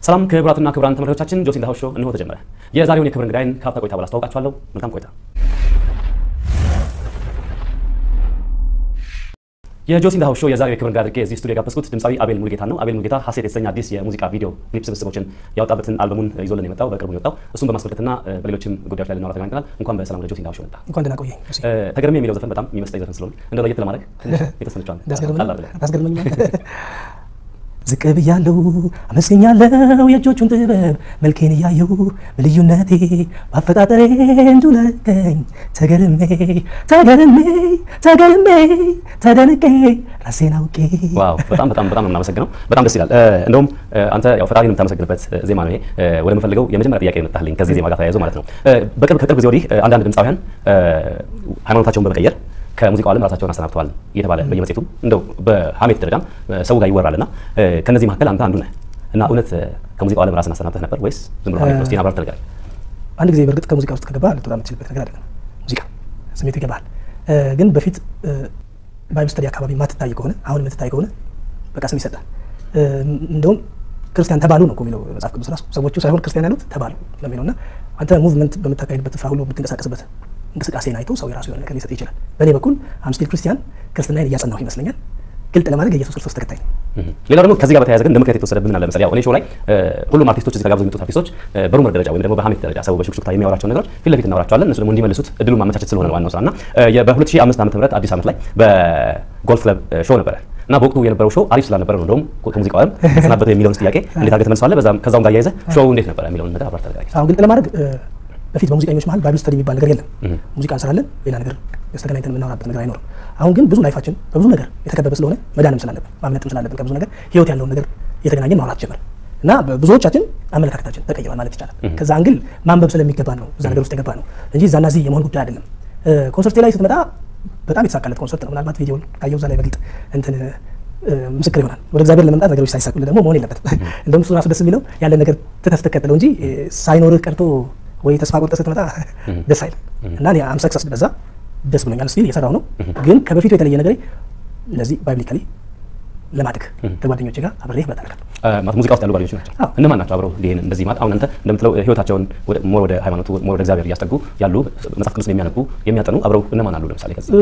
ሰላም ክቡራትና ክቡራን ተመልካቾቻችን ጆሲ ኢን ዘ ሃውስ ሾው እንሆ ተጀመረ። የዛሬውን የክብር እንግዳይን ከሀፍታ ቆይታ በኋላ አስተዋውቃችኋለሁ። መልካም ቆይታ። የጆሲ ኢን ዘ ሃውስ ሾው የዛሬው የክብር እንግዳ አድርጌ እዚህ ስቱዲዮ የጋበዝኩት ድምፃዊ አቤል ሙልጌታ ነው። አቤል ሙልጌታ ሀሴት የተሰኘ አዲስ የሙዚቃ ቪዲዮ ክሊፕ ስብስቦችን ያወጣበትን አልበሙን ይዞልን የመጣው በቅርቡ የወጣው እሱን በማስመልከትና በሌሎችም ጉዳዮች ላይ ልናወራ ተገናኝተናል። እንኳን በሰላም ወደ ጆሲ ኢን ዘ ሃውስ ሾው መጣ። እንኳን ደህና ቆየኝ። ጆሲ። ተገርሜ የሚለው ዘፈን በጣም የሚመስጠኝ ዘፈን ስለሆነ እንደው ለየት ለማድረግ ትንሽ የተወሰነችዋን ጣል አድርገህ ታስገርመኛል። ዝቅ ብያለሁ አመስገኛለሁ የእጆቹን ጥበብ መልኬን እያየሁ በልዩነቴ በአፈጣጠሬ እንዱለቀኝ ተገርሜ ተገርሜ ተገርሜ ተደንቄ ራሴን አውቄ ዋው በጣም በጣም በጣም ነው የምናመሰግነው። በጣም ደስ ይላል። እንደውም አንተ ያው ፈጣሪን የምታመሰግንበት ዜማ ነው ይሄ። ወደ ምፈልገው የመጀመሪያ ጥያቄ የመጣልኝ ከዚህ ዜማ ጋር ተያይዞ ማለት ነው። በቅርብ ከቅርብ ጊዜ ወዲህ አንዳንድ ድምፃውያን ሃይማኖታቸውን በመቀየር ከሙዚቃው ዓለም ራሳቸውን አሰናብተዋል እየተባለ በየመጽሔቱ እንደው በሀሜት ደረጃም ሰው ጋር ይወራል እና ከነዚህ መካከል አንተ አንዱ ነህ እና እውነት ከሙዚቃው ዓለም ራስን አሰናብተህ ነበር ወይስ ዝም ብሎ ሀሜት ነው? እስኪ አብራር ተነጋገር። አንድ ጊዜ በእርግጥ ከሙዚቃ ውስጥ ከገባ ልትወጣ የምትችልበት ነገር አይደለም። ሙዚቃ ስሜቱ ይገባል። ግን በፊት ባይብል ስተዲ አካባቢ ማትታይ ከሆነ አሁን የምትታይ ከሆነ በቃ ስም ይሰጣል። እንደውም ክርስቲያን ተባሉ ነው እኮ የሚለው መጽሐፍ ቅዱስ ራሱ ሰዎቹ ሳይሆን ክርስቲያን ያሉት ተባሉ ለሚለው እና አንተ ሙቭመንት በምታካሄድበት ስፍራ ሁሉ የምትንቀሳቀስበት እንቅስቃሴን አይቶ ሰው የራሱ የሆነ ነገር ሊሰጥ ይችላል። በእኔ በኩል አምስቲል ክርስቲያን ክርስትናን እያጸናሁ ይመስለኛል። ግልጥ ለማድረግ የኢየሱስ ክርስቶስ ተከታይ ነው። ሌላው ደግሞ ከዚህ ጋር በተያያዘ ግን እንደ ምክንያት የተወሰደብን አለ መሰለኝ። ያው እኔ ሾው ላይ ሁሉም አርቲስቶች እዚህ ተጋብዘው የሚመጡት አርቲስቶች በሩመር ደረጃ ወይም ደግሞ በሀሜት ደረጃ ሰው በሹክሹክታ የሚያወራቸውን ነገሮች ፊት ለፊት እናወራቸዋለን። እነሱ ደግሞ እንዲመልሱት እድሉን ማመቻቸት ስለሆነ ዋናው ስራ እና በ2005 ዓመተ ምህረት አዲስ ዓመት ላይ በጎልፍ ክለብ ሾው ነበረ እና በወቅቱ የነበረው ሾው አሪፍ ስላልነበረ ነው እንደውም ከሙዚቃው ዓለም ተሰናበተ የሚለውን ጥያቄ እንዴት አድርገህ ትመልሰዋለህ? ከዛውም ጋር እያይዘህ ሾው እንዴት ነበረ የሚለውን ነገር አብራርተህ ተነጋገር። አሁን ግልጥ ለማድረግ በፊት በሙዚቀኞች መሀል ባይብል ስተዲ የሚባል ነገር የለም። ሙዚቃ እንሰራለን፣ ሌላ ነገር ተገናኝተን የምናወራበት ነገር አይኖርም። አሁን ግን ብዙ ላይፋችን በብዙ ነገር የተከበበ ስለሆነ መዳንም ስላለብን ማምለጥም ስላለብን ከብዙ ነገር ህይወት ያለውን ነገር እየተገናኘን ማውራት ጀመር እና ብዙዎቻችን አመለካከታችን ተቀይሯል ማለት ይቻላል። ከዛ አንግል ማንበብ ስለሚገባ ነው እዛ ነገር ውስጥ የገባ ነው እንጂ እዛና እዚህ የመሆን ጉዳይ አይደለም። ኮንሰርቴ ላይ ስትመጣ በጣም የተሳካለት ኮንሰርት ነው። ምናልባት ቪዲዮን ካየው እዛ ላይ በግልጥ እንትን ምስክር ይሆናል። ወደ እግዚአብሔር ለመምጣት ነገሮች ሳይሳኩልህ ደግሞ መሆን የለበትም። እንደውም እሱ ራሱ ደስ የሚለው ያለን ነገር ትተህ ስትከተለው እንጂ ሳይኖርህ ቀርቶ ወይ ተስፋ ቆርጠህ ስትመጣ ደስ አይልም እና እኔ አም ሰክሰስ በዛ ደስ ብሎኛል። ስቲል የሰራው ነው ግን ከበፊቱ የተለየ ነገር እንደዚህ ባይብሊካሊ ለማደግ ከጓደኞቼ ጋር አብሬ ህብረት አደርጋለሁ። ሙዚቃ ውስጥ ያሉ ጓደኞች ናቸው። እነማን ናቸው አብረው ይሄን እንደዚህ ማለት አሁን አንተ እንደምትለው ህይወታቸውን ሞር ወደ ሃይማኖቱ ሞር ወደ እግዚአብሔር እያስጠጉ ያሉ መጽሐፍ ቅዱስን የሚያነቡ የሚያጠኑ አብረው እነማን አሉ? ለምሳሌ ከዚህ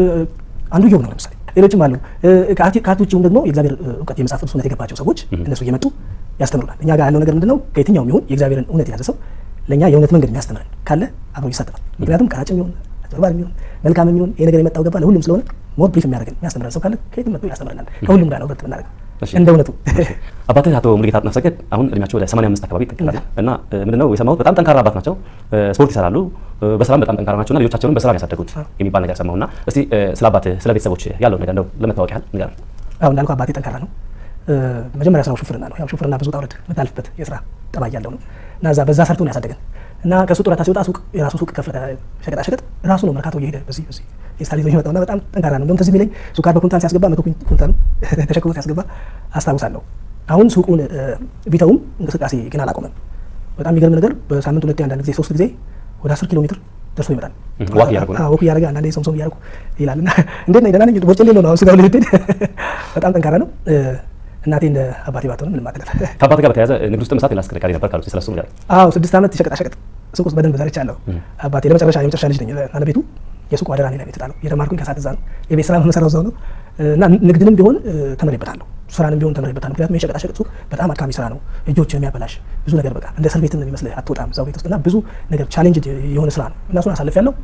አንዱ ዮብ ነው። ለምሳሌ ሌሎችም አሉ። ከአት ውጭም ደግሞ የእግዚአብሔር እውቀት የመጽሐፍ ቅዱስ እውነት የገባቸው ሰዎች እነሱ እየመጡ ያስተምሩናል። እኛ ጋር ያለው ነገር ምንድነው? ከየትኛውም ይሁን የእግዚአብሔርን እውነት የያዘ ሰው ለእኛ የእውነት መንገድ የሚያስተምረን ካለ አብሮ ይሳተፋል። ምክንያቱም ቀራጭም ይሁን አጭበርባሪ የሚሆን መልካም የሚሆን ይሄ ነገር የመጣው ገባ ለሁሉም ስለሆነ ሞር ብሪፍ የሚያደርገን የሚያስተምረን ሰው ካለ ከየትም መጥቶ ያስተምረናል። ከሁሉም ጋር ነው ህብረት የምናደርገው እንደ እውነቱ። አባትህ አቶ ሙሉጌታ አጥናፈሰገድ አሁን እድሜያቸው ወደ 85 አካባቢ ይጠጋል እና ምንድነው የሰማሁት በጣም ጠንካራ አባት ናቸው። ስፖርት ይሰራሉ፣ በስራም በጣም ጠንካራ ናቸውና ልጆቻቸውንም በስራ ያሳደጉት የሚባል ነገር ሰማሁና እስቲ ስለ አባትህ ስለ ቤተሰቦች ያለው ነገር እንደው ለመታወቅ ያህል ንገረን። አሁን እንዳልኩ አባቴ ጠንካራ ነው። መጀመሪያ ስራው ሹፍርና ነው። ያው ሹፍርና ብዙ ጣውረድ የምታልፍበት የስራ ጠባይ ያለው ነው እና እዛ በዛ ሰርቶ ነው ያሳደገን እና ከሱ ጡረታ ሲወጣ ሱቅ የራሱ ሱቅ ከፈተ። ሸቀጣ ሸቀጥ ራሱ ነው መርካቶ እየሄደ በዚህ በዚህ የስታል ይዞ የሚመጣው እና በጣም ጠንካራ ነው። እንደውም ትዝ የሚለኝ ሱካር በኩንታል ሲያስገባ መቶ ኩንታል ተሸክሞ ሲያስገባ አስታውሳለሁ። አሁን ሱቁን ቢተውም እንቅስቃሴ ግን አላቆመም። በጣም የሚገርም ነገር በሳምንት ሁለቴ አንዳንድ ጊዜ ሶስት ጊዜ ወደ አስር ኪሎ ሜትር ደርሶ ይመጣል። ዋክ እያደረጉ ነው ወክ እያደረገ አንዳንዴ ሶምሶም እያደረጉ ይላል እና እንዴት ነህ ደህና ነኝ ቦርጭ ሌለው ነው አሁን ስጋው ልትሄድ በጣም ጠንካራ ነው። እናቴ እንደ አባቴ ባትሆንም ምንም አትልም። ከአባት ጋር በተያያዘ ንግድ ውስጥ መስራት ሌላ አስከርካሪ ነበር ካሉት ስለሱ ነገር አዎ ስድስት ዓመት የሸቀጣሸቀጥ ሱቅ ውስጥ በደንብ ሰርቻለሁ። አባቴ ለመጨረሻ የመጨረሻ ልጅ ነኝ እና ቤቱ የሱቁ አደራ እኔ ላይ የተጣለው የተማርኩኝ ከሳት እዛ ነው። የቤት ስራ መሰራው እዛው ነው እና ንግድንም ቢሆን ተምሬበታለሁ፣ ስራንም ቢሆን ተምሬበታለሁ። ምክንያቱም የሸቀጣሸቀጥ ሱቅ በጣም አድካሚ ስራ ነው። እጆችን የሚያበላሽ ብዙ ነገር በቃ እንደ እስር ቤትም ነው የሚመስልህ። አትወጣም እዛው ቤት ውስጥ እና ብዙ ነገር ቻሌንጅ የሆነ ስራ ነው እና እሱን አሳልፌያለሁ።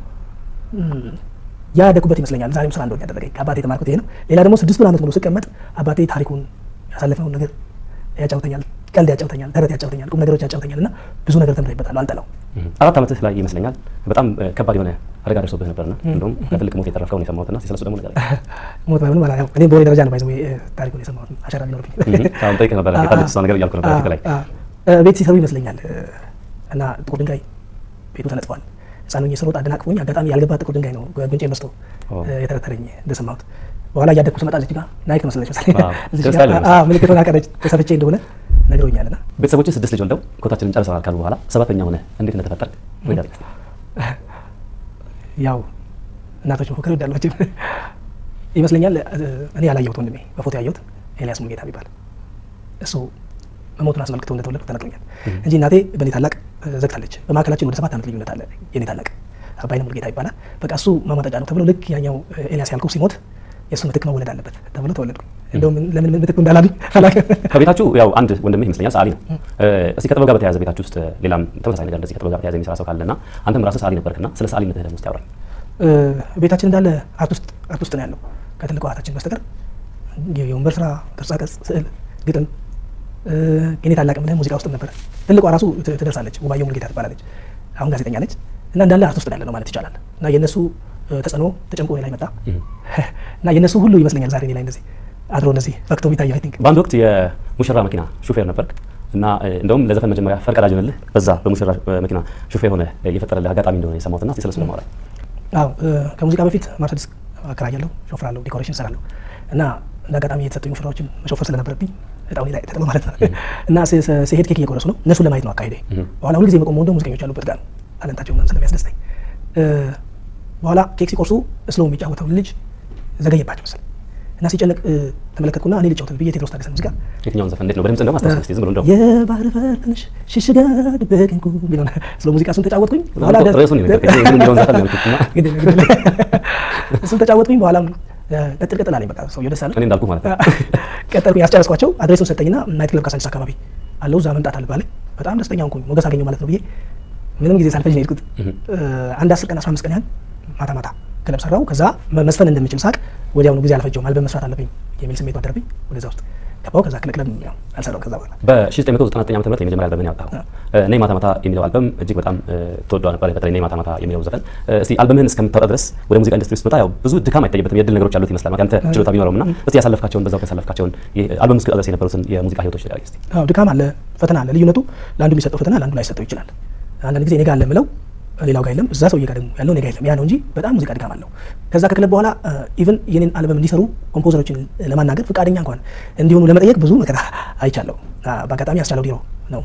ያ ያደኩበት ይመስለኛል ዛሬም ስራ እንደሆነ ያደረገኝ ከአባቴ የተማርኩት ይሄ ነው። ሌላ ደግሞ ስድስቱን ዓመት ሙሉ ስቀመጥ አባቴ ታሪኩን ያሳለፍነውን ነገር ያጫውተኛል፣ ቀልድ ያጫውተኛል፣ ተረት ያጫውተኛል፣ ቁም ነገሮች ያጫውተኛል እና ብዙ ነገር ተምሬበታለሁ። አልጠላው። አራት ዓመትህ ላይ ይመስለኛል በጣም ከባድ የሆነ አደጋ ደርሶብህ ነበርና እንደውም ከትልቅ ሞት የተረፍከው ነው የሰማሁትና ስለሱ ደግሞ ነገር ሞት ባይሆንም አላ እኔም በወሬ ደረጃ ነው ባይዘው ታሪኩን የሰማሁት አሻራ ቢኖርብኝ አሁን ጠይቀህ ነበረ የታለች እሷ ነገር እያልኩ ነበር ፊት ላይ ቤት ሲሰሩ ይመስለኛል እና ጥቁር ድንጋይ ቤቱ ተነጥፏል። ህፃኑ ስሮጥ አደናቅፎኝ አጋጣሚ ያልገባ ጥቁር ድንጋይ ነው ጉንጬ በስቶ የተረተረኝ እንደሰማሁት በኋላ እያደግኩ ስመጣ እዚህ ጋር ናይክ መሰለች ምልክቱን አቀረች ተሰፍቼ እንደሆነ ነግሮኛል። ና ቤተሰቦች ስድስት ልጅ ወልደው ኮታችንን ጨርሰናል ካሉ በኋላ ሰባተኛ ሆነ እንዴት እንደተፈጠርክ ወይ ጋር ያው እናቶች መፎከር ይወዳሏቸው ይመስለኛል። እኔ ያላየሁት ወንድሜ በፎቶ ያየሁት ኤልያስ ሙሉጌታ የሚባል እሱ መሞቱን አስመልክቶ እንደተወለድኩ ተነግሮኛል እንጂ እናቴ በእኔ ታላቅ ዘግታለች። በመካከላችን ወደ ሰባት ዓመት ልዩነት አለ። የኔ ታላቅ አባይነህ ሙሉጌታ ይባላል። በቃ እሱ ማሟጠጫ ነው ተብሎ ልክ ያኛው ኤልያስ ያልኩህ ሲሞት የእሱ ምትክ መወለድ አለበት ተብሎ ተወለድኩ። እንደውም ለምን ምትክ እንዳላሉኝ አላውቅም። ከቤታችሁ ያው አንድ ወንድምህ ይመስለኛል ሰዓሊ ነው። እስቲ ከጥበብ ጋር በተያያዘ ቤታችሁ ውስጥ ሌላም ተመሳሳይ ነገር እንደዚህ ከጥበብ ጋር በተያያዘ የሚሰራ ሰው ካለና አንተም ራስህ ሰዓሊ ነበርክና ስለ ሰዓሊነትህ ደግሞ እስቲ አውራኝ። ቤታችን እንዳለ አርት ውስጥ አርት ውስጥ ነው ያለው ከትልቁ እህታችን በስተቀር የወንበር ስራ፣ ቅርጻቅርጽ፣ ስዕል፣ ግጥም የኔ ታላቅ ምልህ ሙዚቃ ውስጥም ነበረ። ትልቋ ራሱ ትደርሳለች፣ ውባየሁ ሙሉጌታ ትባላለች። አሁን ጋዜጠኛ ነች እና እንዳለ አርት ውስጥ ነው ያለ ነው ማለት ይቻላል። እና የእነሱ ተጽዕኖ ተጨምቆ እኔ ላይ መጣ እና የእነሱ ሁሉ ይመስለኛል ዛሬ እኔ ላይ እንደዚህ አድሮ እንደዚህ ፈክቶ የሚታየው አይ ቲንክ በአንድ ወቅት የሙሽራ መኪና ሹፌር ነበርክ እና እንደውም ለዘፈን መጀመሪያ ፈርቀዳጅ ሆነልህ በዛ በሙሽራ መኪና ሹፌር ሆነ የፈጠረልህ አጋጣሚ እንደሆነ የሰማሁትና እስቲ ስለሱ ለማውራት አዎ ከሙዚቃ በፊት መርሰዲስ አከራያለሁ፣ ሾፍራለሁ፣ ዲኮሬሽን እሰራለሁ እና እንደ አጋጣሚ የተሰጡኝ ሙሽራዎችን መሾፈር ስለነበረብኝ እጣው ላይ ተጥሎ ማለት ነው እና ሲሄድ ኬክ እየቆረሱ ነው እነሱን ለማየት ነው አካሄዴ። በኋላ ሁልጊዜ መቆም ወንደ ሙዚቀኞች ያሉበት ጋር ነው ታለንታቸው ምናምን ስለሚያስደስተኝ በኋላ ኬክ ሲቆርሱ ስለው የሚጫወተው ልጅ ዘገየባቸው መሰለኝ እና ሲጨነቅ ተመለከትኩና እኔ ልጫወት ብዬ ቴዎድሮስ ታደሰ ሙዚቃ የትኛውን ዘፈን እንዴት ነው በድምጽ እንደውም አስታውስ እስቲ ዝም ብሎ እንደው የባህር በር ትንሽ ሽሽጋ ድበቅንኩ ቢሆን ስለ ሙዚቃ እሱን ተጫወትኩኝ። በኋላ ርዕሱን የነገርከኝ የሚለውን ዘፈን ነው ያልኩት እና እሱን ተጫወትኩኝ። በኋላም ቀጥል ቀጥል አለኝ። በቃ ሰውዬው ደስ አለ። እኔ እንዳልኩህ ማለት ነው። ቀጠልኩኝ፣ ያስጨረስኳቸው። አድሬሱን ሰጠኝና ናይት ክለብ ካሳንቺስ አካባቢ አለው እዛ መምጣት አለብህ በጣም ደስተኛ ሆንኩኝ። ሞገስ አገኘሁ ማለት ነው ብዬ ምንም ጊዜ ሳልፈጅ ነው የሄድኩት። አንድ አስር ቀን አስራ አምስት ቀን ያህል ማታ ማታ ክለብ ሰራው። ከዛ መስፈን እንደምችል ሳቅ ወዲያውኑ ጊዜ አልፈጀውም። አልበም መስራት አለብኝ የሚል ስሜት አደረብኝ። ወደዛ ውስጥ ገባው። ከዛ ክለብ ያው አልሰራውም። ከዛ በኋላ በ1999 ዓ.ም የመጀመሪያ አልበምን ያወጣኸው ነይ ማታ ማታ የሚለው አልበም እጅግ በጣም ተወዷል ነበር። በተለይ ነይ ማታ ማታ የሚለው ዘፈን እስቲ አልበምህን እስከምታወጣ ድረስ ወደ ሙዚቃ ኢንዱስትሪ ውስጥ መጣ ያው ብዙ ድካም አይታይበትም፣ የድል ነገሮች አሉት ይመስላል ያንተ ችሎታ ቢኖረውም እና እስቲ ያሳለፍካቸውን በዛው ያሳለፍካቸውን አልበም እስከ ድረስ የነበሩትን የሙዚቃ ህይወቶች ላይ እስቲ። አዎ ድካም አለ፣ ፈተና አለ። ልዩነቱ ለአንዱ የሚሰጠው ፈተና ለአንዱ ላይሰጠው ይችላል። አንዳንድ ጊዜ እኔ ጋር አለ የምለው ሌላው ጋር የለም፣ እዛ ሰውዬ ጋር ደግሞ ያለው እኔ ጋር የለም። ያ ነው እንጂ በጣም ሙዚቃ ድካም አለው። ከዛ ከክለብ በኋላ ኢቭን የኔን አልበም እንዲሰሩ ኮምፖዘሮችን ለማናገር ፈቃደኛ እንኳን እንዲሆኑ ለመጠየቅ ብዙ መከራ አይቻለሁ። በአጋጣሚ ያስቻለው ዲሮ ነው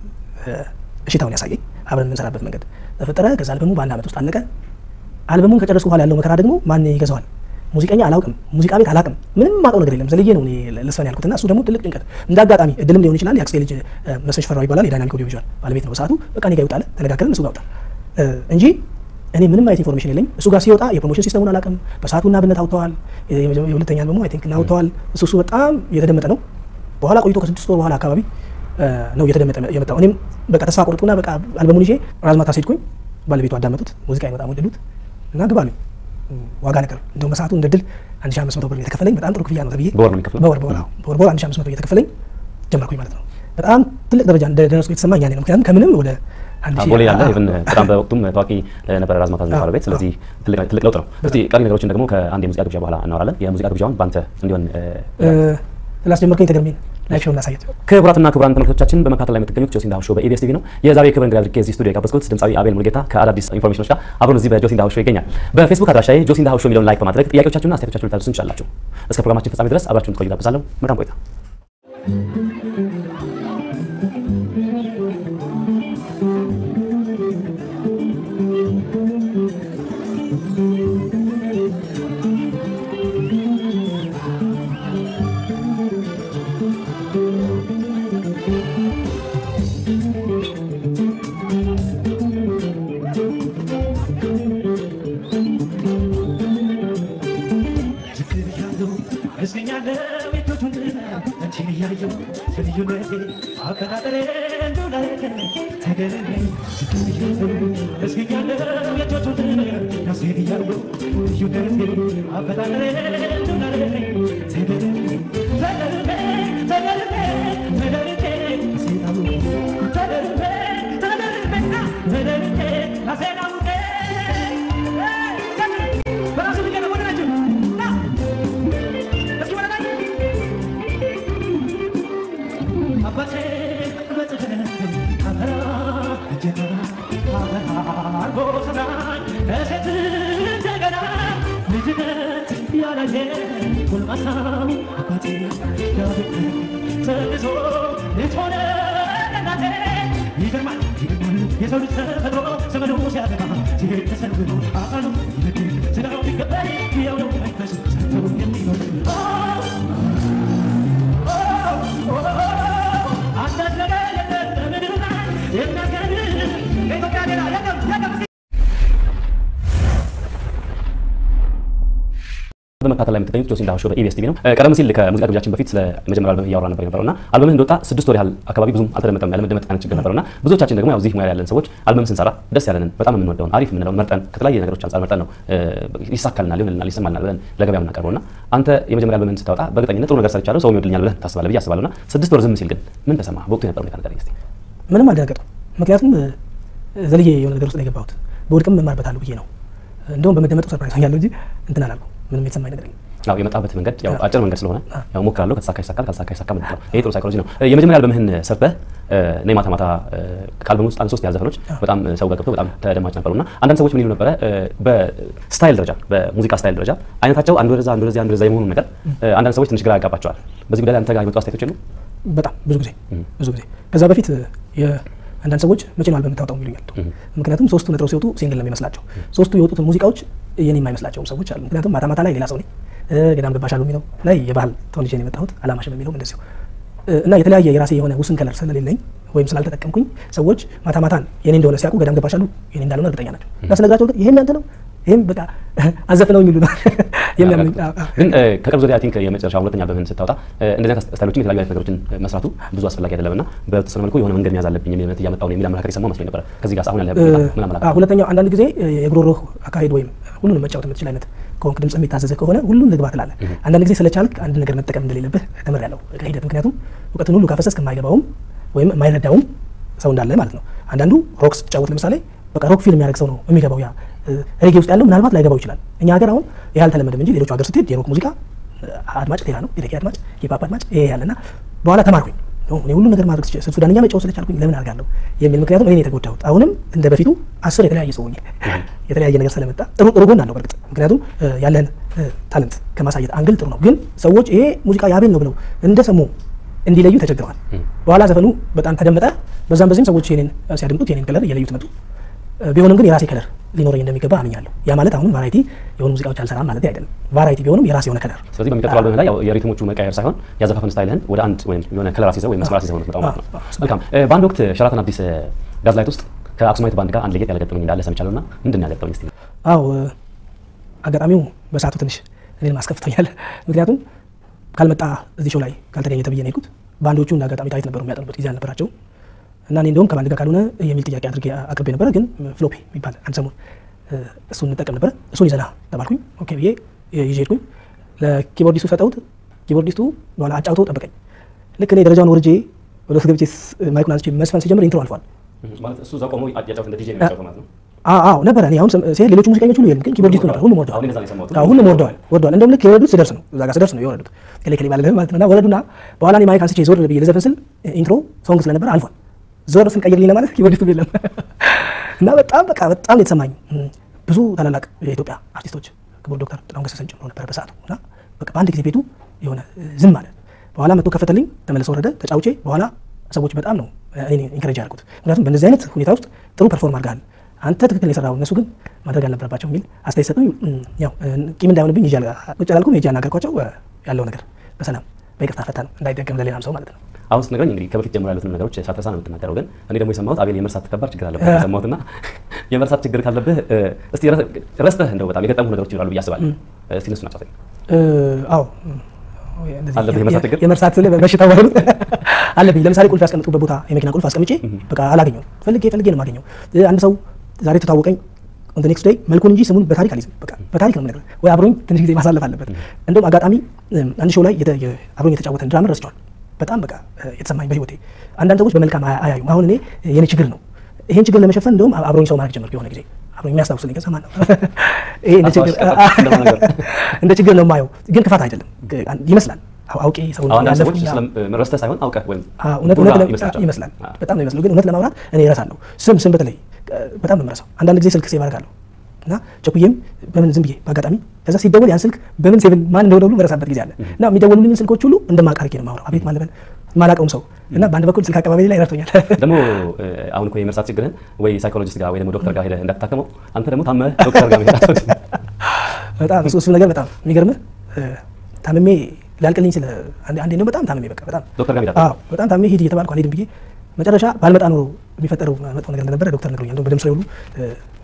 እሽታውን ያሳየኝ። አብረን የምንሰራበት መንገድ ተፈጠረ። ከዛ አልበሙ በአንድ ዓመት ውስጥ አለቀ። አልበሙን ከጨረስኩ በኋላ ያለው መከራ ደግሞ ማን ይገዛዋል? ሙዚቀኛ አላውቅም፣ ሙዚቃ ቤት አላውቅም፣ ምንም ማውቀው ነገር የለም። ዘልዬ ነው እኔ ልስፈን ያልኩትና እሱ ደግሞ ትልቅ ጭንቀት እንደ አጋጣሚ እድልም ሊሆን ይችላል። የአክስቴ ልጅ መስፍን ሽፈራው ይባላል። የዳይናሚክ ኦዲዮ ቪዥዋል ባለቤት ነው በሰዓቱ። በቃ እኔ ጋር ይወጣል፣ ተነጋገርን፣ እሱ ጋር ወጣ እንጂ እኔ ምንም አይነት ኢንፎርሜሽን የለኝ። እሱ ጋር ሲወጣ የፕሮሞሽን ሲስተሙን አላውቅም። በሰዓቱ እና ብነት አውጥተዋል። የሁለተኛ አልበሙ አይ ቲንክ እና አውጥተዋል። እሱ እሱ በጣም እየተደመጠ ነው። በኋላ ቆይቶ ከስድስት ወር በኋላ አካባቢ ነው እየተደመጠ የመጣው። እኔም በቃ ተስፋ ቆርጥኩና በቃ አልበሙን ይዤ ራዝማታ ሴድኩኝ። ባለቤቱ አዳመጡት፣ ሙዚቃ በጣም ወደዱት እና ግባሉኝ ዋጋ ነገር እንደውም በሰዓቱ እንደ ድል አንድ ሺህ አምስት መቶ ብር የተከፈለኝ በጣም ጥሩ ክፍያ ነው ተብዬ በወር ነው የሚከፍለው? በወር በወር በወር በወር አንድ ሺህ አምስት መቶ እየተከፈለኝ ጀመርኩኝ ማለት ነው። በጣም ትልቅ ደረጃ እንደደረስኩ የተሰማኝ ያኔ ነው። ምክንያቱም ከምንም ወደ አንድ ሺህ ቦሌ ያለ ኢቭን በጣም በወቅቱም ታዋቂ ነበረ ራዝማታ የሚባለው ቤት። ስለዚህ ትልቅ ለውጥ ነው። እስቲ ቀሪ ነገሮችን ደግሞ ከአንድ የሙዚቃ ግብዣ በኋላ እናወራለን። የሙዚቃ ግብዣውን በአንተ እንዲሆን ስላስጀመርከኝ ተገርሜ ላይፍ ሾው እናሳየት። ክቡራትና ክቡራን ተመልካቾቻችን በመካተል ላይ የምትገኙት ጆሲ እንዳው ሾው በኢቢኤስ ቲቪ ነው። የዛሬው የክብር እንግዳ አድርጌ እዚህ ስቱዲዮ የጋበዝኩት ድምፃዊ አቤል ሙሉጌታ ከአዳዲስ ኢንፎርሜሽኖች ጋር አብሮን እዚህ በጆሲ እንዳው ሾው ይገኛል። በፌስቡክ አድራሻዬ ጆሲ እንዳው ሾው የሚለውን ላይክ በማድረግ ጥያቄዎቻችሁና አስተያየቶቻችሁን ልታደርሱን ትችላላችሁ። እስከ ፕሮግራማችን ፍጻሜ ድረስ አብራችሁን ትቆዩ ጋብዛለሁ። መልካም ቆይታ። የሰው ልጅ ተፈጥሮ ዘመኑ ሲያበቃ ሲሄድ ተሰንብሮ አካሉ ይበድል ስጋው ቢቀበል ያው ነው መንፈሱ ሰርቶ የሚኖር አንተ በመከታተል ላይ የምትገኙት ጆሲ እንዳሆሾ በኢቢኤስ ቲቪ ነው። ቀደም ሲል ከሙዚቃ ግብዣችን በፊት ስለ መጀመሪያ አልበም እያወራ ነበር የነበረው እና አልበምህ እንደወጣ ስድስት ወር ያህል አካባቢ ብዙም አልተደመጠም፣ ያለመደመጥ አይነት ችግር ነበረው እና ብዙዎቻችን ደግሞ ያው እዚህ ሙያ ያለን ሰዎች አልበም ስንሰራ ደስ ያለንን በጣም የምንወደውን አሪፍ የምንለውን መርጠን ከተለያየ ነገሮች አንጻር መርጠን ነው ይሳካልናል፣ ይሆንልናል፣ ይሰማልናል ብለን ለገበያ የምናቀርበው እና አንተ የመጀመሪያ አልበምህን ስታወጣ በእርግጠኝነት ጥሩ ነገር ሰርቻለሁ ሰው ይወድልኛል ብለህ ታስባለህ ብዬ አስባለሁ እና ስድስት ወር ዝም ሲል ግን ምን ተሰማህ? በወቅቱ የነበረው ሁኔታ ንገረኝ እስኪ። ምንም አልደነገጥኩም። ምክንያቱም ዘልዬ የሆነ ነገር ውስጥ ነው የገባሁት። በወድቅም እማርበታለሁ ብዬ ነው። እንደውም በመደመጡ ሰርፕራይዝ ሆኛለሁ እንጂ እንትን አላልኩም። ምንም የተሰማኝ ነገር የለም። ያው የመጣበት መንገድ ያው አጭር መንገድ ስለሆነ ያው ሞክራለሁ፣ ከተሳካ ይሳካል፣ ካልተሳካ ይሳካ ማለት ነው። ይሄ ጥሩ ሳይኮሎጂ ነው። የመጀመሪያ አልበምህን ሰርተህ እኔ ማታ ማታ ከአልበሙ ውስጥ አንድ ሶስት ያህል ዘፈኖች በጣም ሰው ጋር ገብተው በጣም ተደማጭ ነበሩ እና አንዳንድ ሰዎች ምን ይሉ ነበረ በስታይል ደረጃ በሙዚቃ ስታይል ደረጃ አይነታቸው አንዱ ወደዛ አንዱ ወደዚያ አንዱ ወደዛ የመሆኑን ነገር አንዳንድ ሰዎች ትንሽ ግራ ያጋባቸዋል። በዚህ ጉዳይ ላይ አንተ ጋር የመጡ አስተያየቶች የሉ? በጣም ብዙ ጊዜ ብዙ ጊዜ ከዛ በፊት አንዳንድ ሰዎች መቼ ነው አልበም የምታወጣው ይሉኛል። ምክንያቱም ሶስቱ ነጥረው ሲወጡ ሲንግል ነው የሚመስላቸው። ሶስቱ የወጡትን ሙዚቃዎች የኔ የማይመስላቸውም ሰዎች አሉ። ምክንያቱም ማታ ማታ ላይ ሌላ ሰው ነኝ፣ ገዳም ገባሻሉ የሚለው ላይ የባህል ተወልጄ ነው የመጣሁት፣ አላማሽም የሚለውም እንደዚሁ እና የተለያየ የራሴ የሆነ ውስን ከለር ስለሌለኝ ወይም ስላልተጠቀምኩኝ ሰዎች ማታ ማታን የኔ እንደሆነ ሲያውቁ ገዳም ገባሻሉ የኔ እንዳልሆነ እርግጠኛ ናቸው። እና ስነግራቸው ይሄ እናንተ ነው ይህም በቃ አዘፍነው የሚሉ ነው የሚያምን ግን ከቅርብ ዙሪያ ቲንክ የመጨረሻ ሁለተኛ አልበምህን ስታወጣ እንደዚህ አይነት ስታይሎችን የተለያዩ አይነት ነገሮችን መስራቱ ብዙ አስፈላጊ አይደለም እና በተወሰነ መልኩ የሆነ መንገድ መያዝ አለብኝ የሚል እምነት እያመጣሁ ነው የሚል አመለካከት የሰማሁ መስሎኝ ነበረ። ከዚህ ጋር አሁን ያለ ምን አመለካከት? ሁለተኛው አንዳንድ ጊዜ የጉሮሮ አካሄድ ወይም ሁሉንም መጫወት የምትችል አይነት ከሆንክ ድምጽ የሚታዘዘ ከሆነ ሁሉን ልግባ ትላለህ። አንዳንድ ጊዜ ስለቻልክ አንድ ነገር መጠቀም እንደሌለብህ ተምሬያለሁ ከሂደት። ምክንያቱም እውቀትን ሁሉ ካፈሰስክ የማይገባውም ወይም የማይረዳውም ሰው እንዳለ ማለት ነው። አንዳንዱ ሮክ ስትጫወት ለምሳሌ በቃ ሮክ ፊልም የሚያደርግ ሰው ነው የሚገባው። ያ ሬጌ ውስጥ ያለው ምናልባት ላይገባው ይችላል። እኛ ሀገር አሁን ይህ አልተለመደም እንጂ ሌሎቹ ሀገር ስትሄድ የሮክ ሙዚቃ አድማጭ ሌላ ነው፣ የሬጌ አድማጭ፣ የፓፕ አድማጭ ይሄ ያለና በኋላ ተማርኩኝ እኔ ሁሉ ነገር ማድረግ ስችል ሱዳንኛ መጫወት ስለቻልኩኝ ለምን አድርጋለሁ የሚል ምክንያቱም እኔ የተጎዳሁት አሁንም እንደ በፊቱ አስር የተለያየ ሰው ሆኜ የተለያየ ነገር ስለመጣ ጥሩ ጥሩ ጎን አለው። በእርግጥ ምክንያቱም ያለን ታለንት ከማሳየት አንግል ጥሩ ነው። ግን ሰዎች ይሄ ሙዚቃ የአቤል ነው ብለው እንደሰሙ እንዲለዩ ተቸግረዋል። በኋላ ዘፈኑ በጣም ተደመጠ። በዛም በዚህም ሰዎች የኔን ሲያደምጡት የኔን ከለር እየለዩት መጡ። ቢሆንም ግን የራሴ ከለር ሊኖረኝ እንደሚገባ አምኛለሁ። ያ ማለት አሁንም ቫራይቲ የሆኑ ሙዚቃዎች አልሰራም ማለት አይደለም። ቫራይቲ ቢሆንም የራሴ የሆነ ከለር። ስለዚህ በሚቀጥለው አልበምህ ላይ ያው የሪትሞቹ መቀየር ሳይሆን ያዘፋፈን ስታይልህን ወደ አንድ ወይም የሆነ ከለር አስይዘው ወይም መስመር አስይዘው ነው የምትመጣው ማለት ነው። መልካም። በአንድ ወቅት ሸራተን አዲስ ጋዝላይት ውስጥ ከአክሱማይት ባንድ ጋር አንድ ለየት ያለ ገጠመኝ እንዳለ ሰምቻለሁ እና ምንድን ነው ያገጠመኝ እስኪ? አዎ አጋጣሚው በሰዓቱ ትንሽ እኔን ማስከፍቶኛል። ምክንያቱም ካልመጣ እዚህ ሾው ላይ ካልተገኘ ተብዬ ነው የሄድኩት። ባንዶቹ እንደ አጋጣሚ ታሪክ ነበሩ የሚያጠኑበት ጊዜ አልነበራቸውም እና እኔ እንደውም ከባንድ ጋር ካልሆነ የሚል ጥያቄ አድርጌ አቅርቤ ነበረ። ግን ፍሎፔ የሚባል አንድ ሰሞን እሱን እንጠቀም ነበረ። እሱን ይዘና ተባልኩኝ። ኦኬ ብዬ ይዤ ሄድኩኝ። ለኪቦርዲስቱ ሰጠሁት። ኪቦርዲስቱ በኋላ አጫውቶ ጠበቀኝ። ልክ እኔ ደረጃውን ወርጄ ወደ ውስጥ ገብቼ ማይኩን አንስቼ መስፈን ሲጀምር ኢንትሮ አልፏል። ማለት እሱ እዛ ቆሞ ያጫውት እንደ ዲጄ ነው የሚጫወተው ማለት ነው። አዎ ነበረ። እኔ አሁን ሲሄድ ሌሎቹ ሙዚቀኞች ሁሉ የሉም፣ ግን ኪቦርዲስቱ ነበር። ሁሉም ወርደዋል። አሁን እንደዛ ነው የሰማሁት። አዎ ሁሉም ወርደዋል ወርደዋል። እንደውም ልክ የወረዱት ስደርስ ነው እዛ ጋር ስደርስ ነው የወረዱት ከሌ ከሌ ማለት ማለት ነው። እና ወረዱና በኋላ እኔ ማይክ አንስቼ ዞር ብዬ ልዘፍን ስል ኢንትሮ ሶንግ ስለነበረ አልፏል። ዞር ስል ቀይርልኝ ለማለት ኪቦርዲስቱ የለም እና በጣም በቃ በጣም የተሰማኝ ብዙ ታላላቅ የኢትዮጵያ አርቲስቶች ክቡር ዶክተር ጥላሁን ገሰሰን ጨምሮ ነበር በሰዓቱ እና በቃ በአንድ ጊዜ ቤቱ የሆነ ዝም አለ። በኋላ መጥቶ ከፈተልኝ፣ ተመልሶ ወረደ፣ ተጫውቼ በኋላ ሰዎች በጣም ነው እኔ ኢንከሬጅ ያደርጉት። ምክንያቱም በእነዚህ አይነት ሁኔታ ውስጥ ጥሩ ፐርፎርም አድርገሃል፣ አንተ ትክክል የሰራው እነሱ ግን ማድረግ አልነበረባቸው የሚል አስተያየት ሰጡኝ። ያው ቂም እንዳይሆንብኝ ይዤ ቁጭ አላልኩም። ሄጄ አናገርኳቸው። ያለው ነገር በሰላም በይቅርታ ፈታ ነው እንዳይደገም ለሌላም ሰው ማለት ነው። አሁን ስትነግረኝ እንግዲህ ከበፊት ጀምሮ ያሉትን ነገሮች ሳትረሳ ነው የምትናገረው። ግን እኔ ደግሞ የሰማሁት አቤል የመርሳት ከባድ ችግር አለበት የሰማሁትና የመርሳት ችግር ካለብህ እስቲ ረስተህ እንደው በጣም የገጠሙ ነገሮች ይኖራሉ ብዬ አስባለሁ። እስቲ እነሱን አጫውተኝ። አዎ አለብህ የመርሳት ችግር? የመርሳት ስልህ በሽታ ባይሆን አለብኝ። ለምሳሌ ቁልፍ ያስቀምጡበት ቦታ የመኪና ቁልፍ አስቀምጬ በቃ አላገኘውም። ፈልጌ ፈልጌ ነው የማገኘው። አንድ ሰው ዛሬ ተታወቀኝ ኦን ኔክስት ዴይ መልኩን እንጂ ስሙን በታሪክ አልይዝም። በቃ በታሪክ ነው የምነግርህ። ወይ አብሮኝ ትንሽ ጊዜ ማሳለፍ አለበት። እንደውም አጋጣሚ አንድ ሾው ላይ አብሮኝ የተጫወተን ድራመር ረስቸዋል። በጣም በቃ የተሰማኝ በህይወቴ አንዳንድ ሰዎች በመልካም አያዩም። አሁን እኔ የኔ ችግር ነው። ይሄን ችግር ለመሸፈን እንደውም አብሮኝ ሰው ማድረግ ጀመርኩ። የሆነ ጊዜ አብሮኝ የሚያስታውስልኝ ከሰማ ነው። ይሄ እንደ ችግር እንደ ችግር ነው የማየው፣ ግን ክፋት አይደለም ይመስላል። አውቄ ሰው አንዳንድ ሰዎች ረስተህ ሳይሆን አውቀህ ወይም እውነት ይመስላል። በጣም ነው ይመስለው፣ ግን እውነት ለማውራት እኔ እረሳለሁ። ስም ስም በተለይ በጣም ነው የምረሳው። አንዳንድ ጊዜ ስልክ ሴቭ አደርጋለሁ እና ቸኩዬም በምን ዝም ብዬ በአጋጣሚ ከዛ ሲደወል ያን ስልክ በምን ሴቭን ማን እንደሆነ ሁሉ መረሳበት ጊዜ አለ እና የሚደወሉልኝን ስልኮች ሁሉ እንደማቃርጌ ነው የማወራው። አቤት ማለበል ማላቀውም ሰው እና በአንድ በኩል ስልክ አቀባበሌ ላይ ረድቶኛል። ደግሞ አሁን እኮ የመርሳት ችግርህን ወይ ሳይኮሎጂስት ጋር ወይ ደግሞ ዶክተር ጋር ሄደህ እንዳትታከመው አንተ ደግሞ ታመህ ዶክተር ጋር መሄድ በጣም እሱ እሱ ነገር በጣም የሚገርምህ ታምሜ ላልቅልኝ ስለ አንዴ ነው በጣም ታምሜ በቃ በጣም ዶክተር ጋር ሄዳለህ? አዎ በጣም ታምሜ ሂድ እየተባልኩ አልሄድም ብዬ መጨረሻ ባልመጣ ኖሮ የሚፈጠረው መጥፎ ነገር እንደነበረ ዶክተር ነግሮኛል። እንደውም በደም ስሬ ሁሉ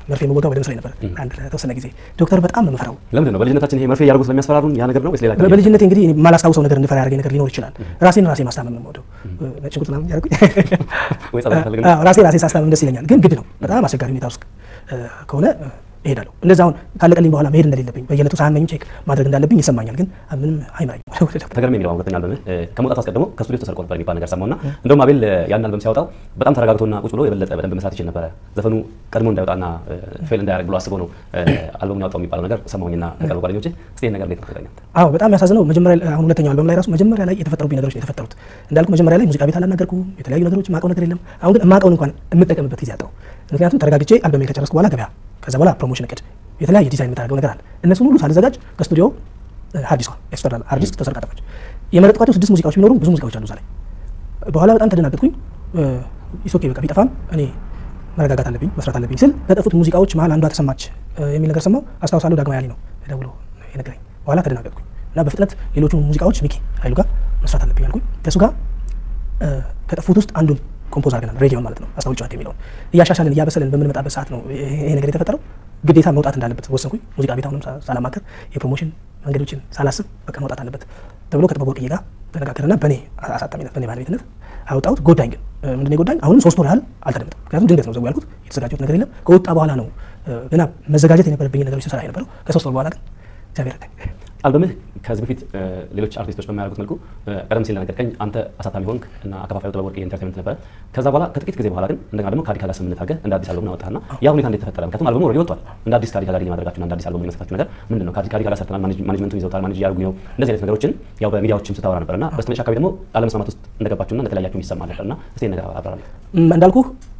መርፌ የምወጋው በደም ስራዬ ነበር አንድ ለተወሰነ ጊዜ። ዶክተር በጣም ነው የምፈራው። ለምንድን ነው በልጅነታችን ይሄ መርፌ እያደረጉ ስለሚያስፈራሩን ያ ነገር ነው ወይስ ሌላ በ- በልጅነቴ እንግዲህ እኔ የማላስታውሰው ነገር እንድፈራ ያደረገኝ ነገር ሊኖር ይችላል። ራሴን ራሴ ማስታመም ነው የምወደው። ነጭ ሽንኩርት ምናምን እያደረጉኝ ወይ ጸሎት ፈልግ ነው? አዎ፣ ራሴ ራሴ ሳስታመም ደስ ይለኛል። ግን ግድ ነው በጣም አስቸጋሪ ሁኔታ ውስጥ እ፣ ከሆነ እ፣ እሄዳለሁ። እንደዛ አሁን ካለቀልኝ በኋላ መሄድ እንደሌለብኝ በየዕለቱ ሳያመኝ ቼክ ማድረግ እንዳለብኝ ይሰማኛል። ግን ምንም አይመራኝም ወደ ዶክተር ተገርሜ የሚለው ሁለተኛ አልበምህ እ፣ ከመውጣቱ አስቀድሞ ከስቱዲዮ ተሰርቆ ነበር የሚባል ነገር ሰማሁና እንደውም አቤል እ፣ ያን አልበም ሲያወጣው በጣም ተረጋግቶና ቁጭ ብሎ የበለጠ በደንብ መስራት ይችል ነበረ። ዘፈኑ ቀድሞ እንዳይወጣና እ፣ ፌል እንዳያደርግ ብሎ አስቦ ነው እ፣ አልበሙን ያወጣው የሚባለው ነገር ሰማሁኝና ከቅርብ ጓደኞቼ እስቲ ይህን ነገር እንዴት ነው ትነግረኛለህ? አዎ በጣም ያሳዝነው መጀመሪያ ላይ- አሁን ሁለተኛው አልበም ላይ ራሱ መጀመሪያ ላይ የተፈጠሩብኝ ነገሮች ነው የተፈጠሩት። እንዳልኩ መጀመሪያ ላይ ሙዚቃ ቤት አላናገርኩም፣ የተለያዩ ነገሮች የማውቀው ነገር የለም። አሁን ግን የማውቀውን እንኳን የምጠቀምበት ጊዜ አጣሁ። ምክንያቱም ተረጋግቼ አልበሜን ከጨረስኩ በኋላ ገበያ፣ ከዛ በኋላ ፕሮሞሽን እቅድ፣ የተለያየ ዲዛይን የምታደርገው ነገር አለ። እነሱን ሁሉ ሳልዘጋጅ ከስቱዲዮ ሀዲሷ ኤክስተርናል አርቲስት ተሰርቃ ጠፋች። የመረጥኳቸው ስድስት ሙዚቃዎች ቢኖሩ ብዙ ሙዚቃዎች አሉ እዛ ላይ። በኋላ በጣም ተደናገጥኩኝ። ኢሶኬ በቃ ቢጠፋም እኔ መረጋጋት አለብኝ መስራት አለብኝ ስል ከጠፉት ሙዚቃዎች መሀል አንዷ ተሰማች እ፣ የሚል ነገር ሰማሁ። አስታውሳለሁ ዳግማ ያሊ ነው ደውሎ የነገረኝ። በኋላ ተደናገጥኩኝ እና በፍጥነት ሌሎቹን ሙዚቃዎች ሚኪ ኃይሉ ጋር መስራት አለብኝ አልኩኝ። ከእሱ ጋር እ፣ ከጠፉት ውስጥ አንዱን ኮምፖዝ አድርገናል። ሬዲዮን ማለት ነው አስታውል ጨዋታ የሚለውን እያሻሻልን እያበሰልን በምንመጣበት ሰዓት ነው ይሄ ይሄ ነገር የተፈጠረው። ግዴታ መውጣት እንዳለበት ወሰንኩኝ። ሙዚቃ ቤት አሁንም ሳ- ሳላማከር የፕሮሞሽን መንገዶችን ሳላስብ በቃ መውጣት አለበት ተብሎ ከጥበብ ወርቅዬ ጋር ተነጋገርና በእኔ አሳታሚነት በእኔ ባለቤትነት አወጣሁት። ጎዳኝ ግን እ፣ ምንድን ነው የጎዳኝ? አሁንም ሶስት ወር ያህል አልተደመጠም። ምክንያቱም ድንገት ነው ዘው ያልኩት የተዘጋጀሁት ነገር የለም። ከወጣ በኋላ ነው እ፣ ገና መዘጋጀት የነበረብኝ ነገሮች ስሰራ የነበረው። ከሶስት ወር በኋላ ግን እግዚአብሔር ረዳኝ። አልበምህ ከዚህ በፊት እ፣ ሌሎች አርቲስቶች በማያደርጉት መልኩ እ፣ ቀደም ሲል ነገርከኝ አንተ አሳታሚ ሆንክ እና አከፋፋዩ ጥበብ ወርቅዬ ኢንተርቴንመንት ነበረ። ከዛ በኋላ ከጥቂት ጊዜ በኋላ ግን እንደገና ደግሞ ከአዲካ ጋር ስምምነት አድርገህ እንደ አዲስ አልበም አወጣህና ያ ሁኔታ እንዴት ተፈጠረ? ምክንያቱም አልበሙ ኦልሬዲ ወጥቷል። እንደ አዲስ ከአዲካ ጋር የማድረጋችሁና እንደ አዲስ አልበም የመስራታችሁ ነገር ምንድን ነው? ከአዲ- ከአዲካ ጋር ሰርተናል፣ ማኔጅ- ማኔጅመንቱን ይዘውታል፣ ማኔጅ እያደረጉኝ ነው። እንደዚህ አይነት ነገሮችን ያው በሚዲያዎችም ስታወራ ነበር እና በስተመጨረሻ አካባቢ ደግሞ አለመስማማት ውስጥ እንደገባችሁና እንደተለያያችሁ ይሰማ ነበር እና እስቲ ይህን ነገር አብራራልኝ። ም፣ እንዳልኩ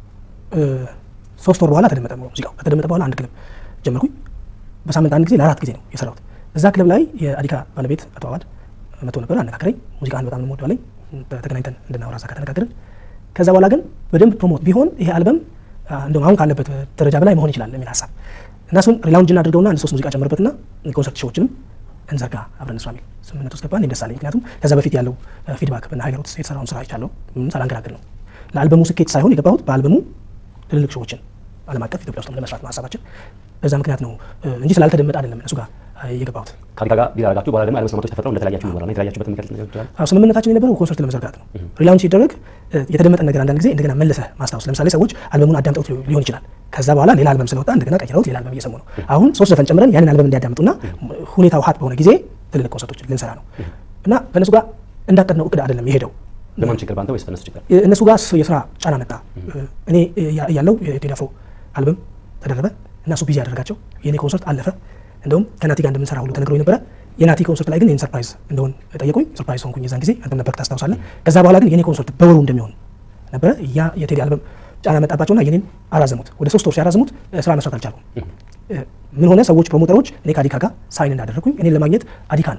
ሶስት ወር በኋላ ተደመጠ ሙዚቃው። ከተደመጠ በኋላ አንድ ክለብ ጀመርኩኝ። በሳምንት አንድ ጊዜ ለአራት ጊዜ ነው የሰራሁት። እዛ ክለብ ላይ የአዲካ ባለቤት አቶ አዋድ መጥቶ ነበር፣ አነጋገረኝ። ሙዚቃን በጣም ነው የምወደው አለኝ። ተገናኝተን እንድናወራ እዛ ከተነጋገርን ከዛ በኋላ ግን በደንብ ፕሮሞት ቢሆን ይሄ አልበም አ፣ እንደውም አሁን ካለበት ደረጃ በላይ መሆን ይችላል የሚል ሀሳብ እና እሱን ሪላውንጅ እናድርገውና አንድ ሶስት ሙዚቃ ጨምርበትና ኮንሰርት ሾዎችንም እንዘርጋ አብረን ስራ የሚል ስምምነት ውስጥ ገባን። እኔ ደስ አለኝ። ምክንያቱም ከዛ በፊት ያለው ፊድባክ በና ሀገሮት የተሰራውን ስራ አይቻለሁ። ምንም ሳላንገራግር ነው ለአልበሙ ስኬት ሳይሆን የገባሁት በአልበሙ ትልልቅ ሾዎችን ዓለም አቀፍ ኢትዮጵያ ውስጥ ለመስራት ነው ሀሳባችን። በዛ ምክንያት ነው እ፣ እንጂ ስላልተደመጠ አይደለም እነሱ ጋር አ፣ የገባሁት። ከአዲካ ጋር ዲል አደረጋችሁ፣ በኋላ ደግሞ አለመስማማቶች ተፈጥረው እንደተለያያችሁ ይኖራል። የተለያያችሁበት ምክንያት ነገር ይችላል? አዎ ስምምነታችን የነበረው ኮንሰርት ለመዘርጋት ነው። ሪላውንች ሲደረግ እ፣ የተደመጠን ነገር አንዳንድ ጊዜ እንደገና መለሰህ ማስታወስ። ለምሳሌ ሰዎች አልበሙን አዳምጠውት ሊ- ሊሆን ይችላል። ከዛ በኋላ ሌላ አልበም ስለወጣ እንደገና ቀይረውት ሌላ አልበም እየሰሙ ነው። አሁን ሶስት ዘፈን ጨምረን ያንን አልበም እንዲያዳምጡና ሁኔታው ሀት በሆነ ጊዜ ትልልቅ ኮንሰርቶች ልንሰራ ነው እና ከእነሱ ጋር እንዳቀድነው እቅድ አይደለም የሄደው በማን ችግር በአንተ ወይስ በእነሱ ችግር? እነሱ ጋር ስ- የስራ ጫና መጣ። እኔ ያ- ያለው የቴዲ አፍሮ አልበም ተደረበ እና እሱ ቢዚ ያደረጋቸው የእኔ ኮንሰርት አለፈ። እንደውም ከናቲ ጋር እንደምንሰራ ሁሉ ተነግሮኝ ነበረ። የናቲ ኮንሰርት ላይ ግን ይህን ሰርፕራይዝ እንደሆን ጠየቁኝ። ሰርፕራይዝ ሆንኩኝ የዛን ጊዜ አንተም ነበርክ ታስታውሳለህ። ከዛ በኋላ ግን የኔ ኮንሰርት በወሩ እንደሚሆን ነበረ። ያ የቴዲ አልበም ጫና መጣባቸውና የኔን አራዘሙት። ወደ ሶስት ወር ሲያራዝሙት እ፣ ስራ መስራት አልቻልኩም። እ፣ ምን ሆነ? ሰዎች ፕሮሞተሮች እኔ ከአዲካ ጋር ሳይን እንዳደረግኩኝ እኔን ለማግኘት አዲካን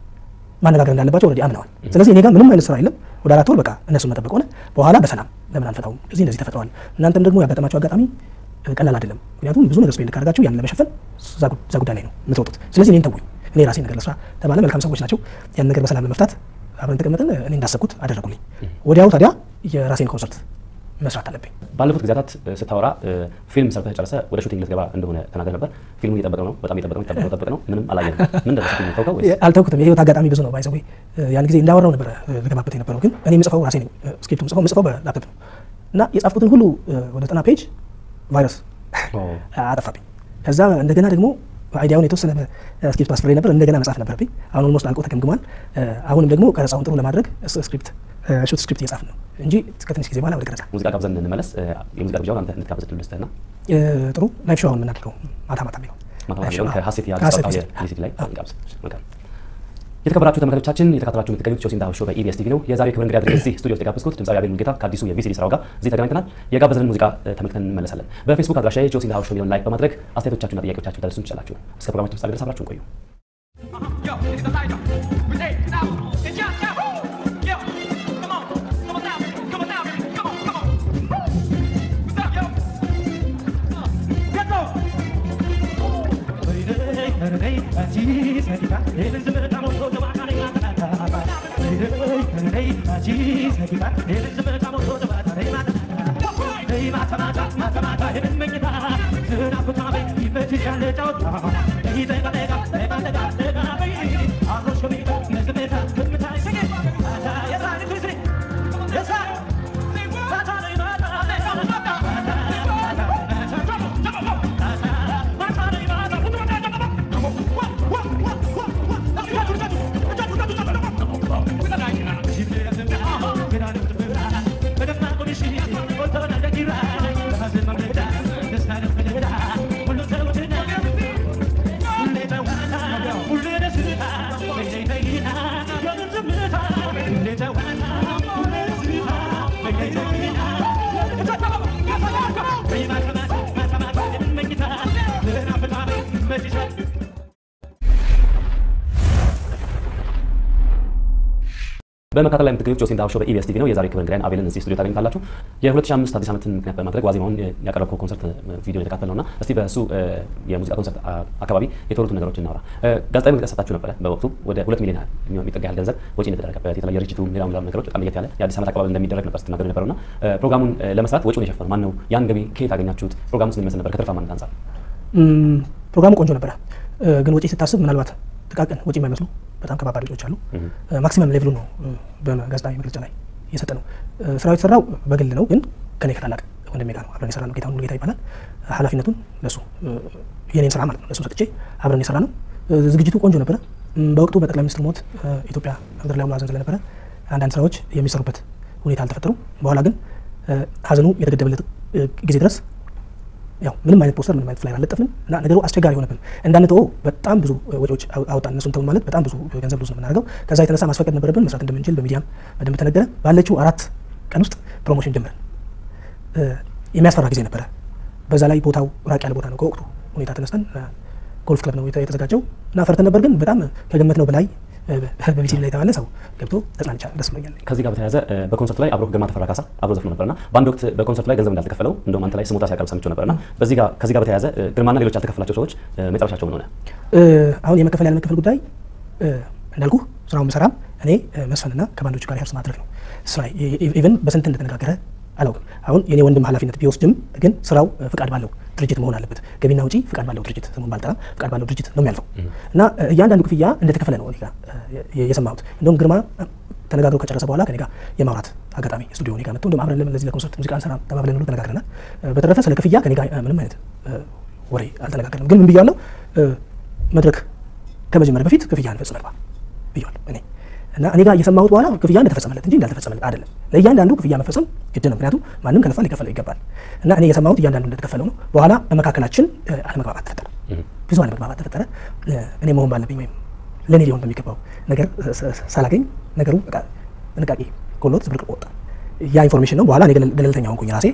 ማነጋገር እንዳለባቸው ኦልሬዲ አምነዋል። ስለዚህ እኔ ጋር ምንም አይነት ስራ የለም። ወደ አራት ወር በቃ እነሱን መጠበቅ ሆነ። በኋላ በሰላም ለምን አንፈታውም? እዚህ እንደዚህ ተፈጥረዋል። እናንተም ደግሞ ያጋጠማቸው አጋጣሚ እ፣ ቀላል አይደለም። ምክንያቱም ብዙ ነገር ስፔንድ ካደረጋችሁ ያንን ለመሸፈን እዛ ጉ- እዛ ጉዳይ ላይ ነው የምትወጡት። ስለዚህ እኔን ተውኝ፣ እኔ ራሴን ነገር ለስራ ተባለ። መልካም ሰዎች ናቸው። ያን ነገር በሰላም ለመፍታት አብረን ተቀመጠን። እኔ እንዳሰብኩት አደረጉልኝ። ወዲያው ታዲያ የራሴን ኮንሰርት መስራት አለብኝ። ባለፉት ጊዜያት እ፣ ስታወራ እ፣ ፊልም ሰርተህ ጨርሰህ ወደ ሹቲንግ ልትገባ እንደሆነ ተናገር ነበር። ፊልሙ እየጠበቀው ነው፣ በጣም እየጠበቀው ነው፣ እየጠበቀው ጠበቅ ነው፣ ምንም አላየንም። ምን ደረሰ ፊልሙ ተውከው ወይስ? አልተውኩትም። የህይወት አጋጣሚ ብዙ ነው። ባይዘዌ ያን ጊዜ እንዳወራው ነበረ እ፣ ልገባበት የነበረው ግን እኔ የምጽፈው ራሴ ነኝ። እ፣ ስክሪፕቱን ጽፈው የምጽፈው በላፕቶፕ ነው እና የጻፍኩትን ሁሉ እ፣ ወደ ዘጠና ፔጅ ቫይረስ ኦ፣ አጠፋብኝ። ከዛ እንደገና ደግሞ አይዲያውን የተወሰነ ስክሪፕት አስፍሬ ነበር እንደገና መጻፍ ነበረብኝ። አሁን ኦልሞስት አልቆ ተገምግሟል። እ፣ አሁንም ደግሞ ቀረጻውን ጥሩ ለማድረግ ስ- ስክሪፕት እ፣ ሹት ስክሪፕት እየጻፍን ነው እንጂ ከትንሽ ጊዜ በኋላ ወደ ቀረጻ ሙዚቃ ጋብዘን እንመለስ። እ፣ የሙዚቃ ግብዣውን አንተ እንድትጋብዝ እድል ልስጥህና እ፣ ጥሩ ላይፍ ሾው አሁን የምናደርገው ማታ ማታ የሚለው ማታ ላይፍ ሾው፣ ማታ አዎ። ከሀሴት ከሀሴት ያልተሳታው ጊዜ። የፊሊሲቲ ላይ ጋብዝ። መልካም የተከበራችሁ ተመልካቾቻችን እየተከታተላችሁ የምትገኙት ጆሲ እንዳሆ ሾው በኢቢኤስ ቲቪ ነው። የዛሬው ክብር እንግዲህ አድርገን እዚህ ስቱዲዮ ውስጥ የጋበዝኩት ድምፃዊ አቤል ሙሉጌታ ከአዲሱ የቪሲዲ ስራው ጋር እዚህ ተገናኝተናል። የጋበዘንን ሙዚቃ እ፣ ተመልክተን እንመለሳለን። በፌስቡክ አድራሻዬ ጆሲ እንዳሆ ሾው የሚለውን ላይክ በማድረግ አስተያየቶቻችሁና ጥያቄዎቻችሁን ታደርሱን ትችላላችሁ። እስከ ፕሮግራማችን ፍጻሜ ድረስ አብራችሁን ቆዩ። Yo, it's the lighter. We say, now, it's your job. Yo, come on, come on now, come on now, baby. come on, come on. What's up, yo? Uh, Let's go. Hey, በመከታተል ላይ የምትገኙት ጆሲን ዳው ሾው በኢቢኤስ ቲቪ ነው። የዛሬ ክብር እንግዳይን አቤልን እዚህ ስቱዲዮ ታገኙታላችሁ። የ2005 አዲስ ዓመትን ምክንያት በማድረግ ዋዜማውን ያቀረብከው ኮንሰርት ቪዲዮ የተካተል ነውና እስቲ በእሱ የሙዚቃ ኮንሰርት አካባቢ የተወሩትን ነገሮች እናውራ። ጋዜጣዊ መግለጫ ሰጣችሁ ነበረ። በወቅቱ ወደ ሁለት ሚሊዮን ያህል የሚጠጋ ያህል ገንዘብ ወጪ እንደተደረገበት የተለያየ ርጅቱ ሌላም ሌላም ነገሮች በጣም ለየት ያለ የአዲስ ዓመት አቀባበል እንደሚደረግ ነበር ስትናገሩ የነበረውና ፕሮግራሙን ለመስራት ወጪውን የሸፈነው ማን ነው? ያን ገቢ ከየት አገኛችሁት? ፕሮግራሙ ምን ይመስል ነበር? ከትርፋማነት አንጻር ፕሮግራሙ ቆንጆ ነበረ፣ ግን ወጪ ስታስብ ምናልባት ጥቃቅን ወጪ የማይመስሉ በጣም ከባባድ ወጪዎች አሉ። ማክሲመም ሌቭሉ ነው በጋዜጣዊ መግለጫ ላይ የሰጠ ነው። ስራው የተሰራው በግል ነው፣ ግን ከኔ ከታላቅ ወንድሜ ጋር ነው አብረን የሰራ ነው። ጌታሁን ሙሉጌታ ይባላል። ኃላፊነቱን ለሱ የኔን ስራ ማለት ነው ለሱ ሰጥቼ አብረን የሰራ ነው። ዝግጅቱ ቆንጆ ነበረ። በወቅቱ በጠቅላይ ሚኒስትር ሞት ኢትዮጵያ ምድር ላይ ሀዘን ስለነበረ አንዳንድ ስራዎች የሚሰሩበት ሁኔታ አልተፈጠሩም። በኋላ ግን ሀዘኑ የተገደበለት ጊዜ ድረስ ያው ምንም አይነት ፖስተር ምንም አይነት ፍላየር አልለጠፍንም እና ነገሩ አስቸጋሪ ሆነብን። እንዳንተወው በጣም ብዙ ወጪዎች አወጣን። እነሱን ተው ማለት በጣም ብዙ ገንዘብ ብዙ ነው የምናደርገው። ከዛ የተነሳ ማስፈቀድ ነበረብን። መስራት እንደምንችል በሚዲያም በደንብ ተነገረ። ባለችው አራት ቀን ውስጥ ፕሮሞሽን ጀመርን። የሚያስፈራ ጊዜ ነበረ። በዛ ላይ ቦታው ራቅ ያለ ቦታ ነው። ከወቅቱ ሁኔታ ተነስተን ጎልፍ ክለብ ነው የተዘጋጀው እና ፈርተን ነበር፣ ግን በጣም ከገመት ነው በላይ በቢሲዲ ላይ የተባለ ሰው ገብቶ ተጽናንቻ ደስ ብሎኛል። ከዚህ ጋር በተያያዘ በኮንሰርቱ ላይ አብሮ ግርማ ተፈራ ካሳ አብሮ ዘፍኖ ነበርና በአንድ ወቅት በኮንሰርቱ ላይ ገንዘብ እንዳልተከፈለው እንደውም አንተ ላይ ስሞታ ሲያቀርብ ሰምቼው ነበርና በዚህ ጋር ከዚህ ጋር በተያያዘ ግርማና ሌሎች ያልተከፈላቸው ሰዎች መጨረሻቸው ምን ሆነ? አሁን የመከፈል ያለ መከፈል ጉዳይ እንዳልኩ ስራውን መሰራም እኔ መስፈንና ከባንዶቹ ጋር ሪሀርስ ማድረግ ነው ስራ ኢቨን በስንት እንደተነጋገረ አላውቅም። አሁን የኔ ወንድም ኃላፊነት ቢወስድም ግን ስራው ፍቃድ ባለው ድርጅት መሆን አለበት። ገቢና ውጪ ፍቃድ ባለው ድርጅት ስሙን ባልጠራም ፍቃድ ባለው ድርጅት ነው የሚያልፈው እና እያንዳንዱ ክፍያ እንደተከፈለ ነው እኔ ጋ የሰማሁት። እንደውም ግርማ ተነጋግሮ ከጨረሰ በኋላ ከኔ ጋር የማውራት አጋጣሚ ስቱዲዮ እኔ ጋር መጥቶ እንደውም አብረን ለምን ለዚህ ለኮንሰርት ሙዚቃ እንሰራ ተባብለን ሁሉ ተነጋግረናል። በተረፈ ስለ ክፍያ ከኔ ጋር ምንም አይነት ወሬ አልተነጋገርንም። ግን ምን ብያለሁ? መድረክ ከመጀመሪያ በፊት ክፍያ እንፈጽም አልባ ብያለሁ እኔ እና እኔ ጋር እየሰማሁት በኋላ ክፍያ እንደተፈጸመለት እንጂ እንዳልተፈጸመለት አይደለም። ለእያንዳንዱ ክፍያ መፈጸም ግድ ነው። ምክንያቱም ማንም ከለፋ ሊከፈለው ይገባል። እና እኔ የሰማሁት እያንዳንዱ እንደተከፈለው ነው። በኋላ በመካከላችን አለመግባባት ተፈጠረ፣ ብዙ አለመግባባት ተፈጠረ። እኔ መሆን ባለብኝ ወይም ለእኔ ሊሆን በሚገባው ነገር ሳላገኝ ነገሩ በቃ ጥንቃቄ ጎሎት ዝብርቅርቅ ወጣ። ያ ኢንፎርሜሽን ነው። በኋላ እኔ ገለልተኛ ሆንኩኝ ራሴ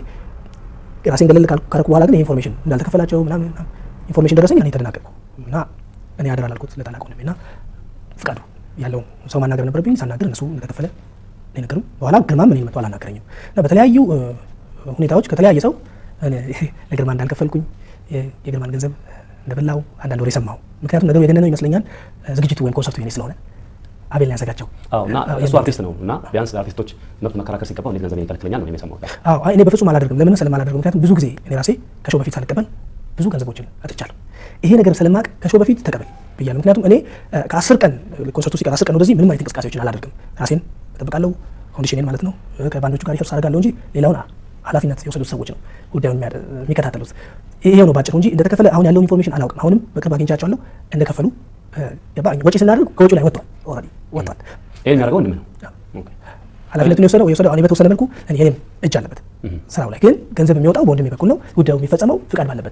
ራሴን ገለል ካረኩ በኋላ ግን ኢንፎርሜሽን እንዳልተከፈላቸው ምናምን ኢንፎርሜሽን ደረሰኝ። እኔ ተደናገጥኩ እና እኔ አደራ ላልኩት ለታላቅ ወንድሜ እና ፍቃዱ ያለው ሰው ማናገር ነበረብኝ። ሳናገር እነሱ እንደተከፈለ ነገሩ። በኋላ ግርማም እኔን መጥቶ አላናገረኝም እና በተለያዩ ሁኔታዎች ከተለያየ ሰው ለግርማ እንዳልከፈልኩኝ የግርማን ገንዘብ እንደበላው አንዳንድ ወሬ ሰማሁ። ምክንያቱም ነገሩ የገነነው ይመስለኛል ዝግጅቱ ወይም ኮንሰርቱ የኔ ስለሆነ አቤል ነው ያዘጋጀው። አዎ እና እሱ አርቲስት ነው እና ቢያንስ ለአርቲስቶች መብት መከራከር ሲገባው እንዴት ገንዘብ ይከለክለኛል ነው የሰማሁት። አዎ እኔ በፍጹም አላደርግም። ለምን ስለማላደርገው ምክንያቱም ብዙ ጊዜ እኔ ራሴ ከሾው በፊት ሳልቀበል ብዙ ገንዘቦችን አጥቻለሁ። ይሄ ነገር ስለማቅ ከሾው በፊት ተቀበል ብያለሁ። ምክንያቱም እኔ ከአስር ቀን ኮንሰርቱ ሲቀር አስር ቀን ወደዚህ ምንም አይነት እንቅስቃሴዎችን አላደርግም። ራሴን እጠብቃለሁ፣ ኮንዲሽኔን ማለት ነው። ከባንዶቹ ጋር ሪሀርስ አደርጋለሁ እንጂ ሌላውን ኃላፊነት የወሰዱት ሰዎች ነው ጉዳዩን የሚከታተሉት። ይሄ ነው ባጭሩ እንጂ እንደተከፈለ አሁን ያለውን ኢንፎርሜሽን አላውቅም። አሁንም በቅርብ አግኝቻቸዋለሁ እንደከፈሉ ወጪ ስናደርግ ከወጪው ላይ ወጥቷል፣ ኦልሬዲ ወጥቷል። ይሄን የሚያደርገው ወንድምህ ነው። ኃላፊነቱን የወሰደው የወሰደው እኔ በተወሰነ መልኩ የኔም እጅ አለበት ስራው ላይ ግን ገንዘብ የሚወጣው በወንድሜ በኩል ነው። ጉዳዩ የሚፈጸመው ፍቃድ ባለበት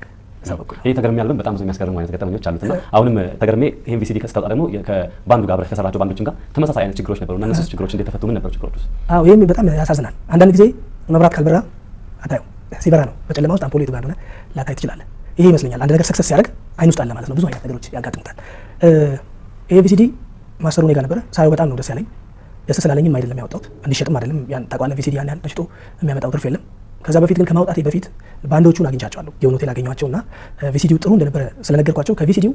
ይህ ተገርሜ ያለብን በጣም ብዙ የሚያስገርሙ አይነት ገጠመኞች አሉትና አሁንም ተገርሜ ይህን ቪሲዲ ከስታወጣ ደግሞ ከባንዱ ጋር አብረህ ከሰራቸው ባንዶችም ጋር ተመሳሳይ አይነት ችግሮች ነበሩ እና እነሱ ችግሮች እንዴት ተፈቱ? ምን ነበሩ ችግሮች ውስጥ? አዎ ይህም በጣም ያሳዝናል። አንዳንድ ጊዜ መብራት ካልበራ አታየው፣ ሲበራ ነው በጨለማ ውስጥ አምፖል የቱ ጋር እንደሆነ ላታይ ትችላለህ። ይሄ ይመስለኛል አንድ ነገር ሰክሰስ ሲያደርግ አይን ውስጥ አለ ማለት ነው። ብዙ አይነት ነገሮች ያጋጥሙታል። ይሄ ቪሲዲ ማሰሩ እኔ ጋር ነበረ። ሳየው በጣም ነው ደስ ያለኝ። ደስ ስላለኝም አይደለም ያወጣሁት፣ እንዲሸጥም አይደለም። ያን ታውቃለህ፣ ቪሲዲ ያን ያህል ተሽጦ የሚያመጣው ትርፍ የለም። ከዛ በፊት ግን ከማውጣቴ በፊት ባንዶቹን አግኝቻቸዋለሁ። የሆነ ሆቴል አገኘኋቸው እና ቪሲዲው ጥሩ እንደነበረ ስለነገርኳቸው ከቪሲዲው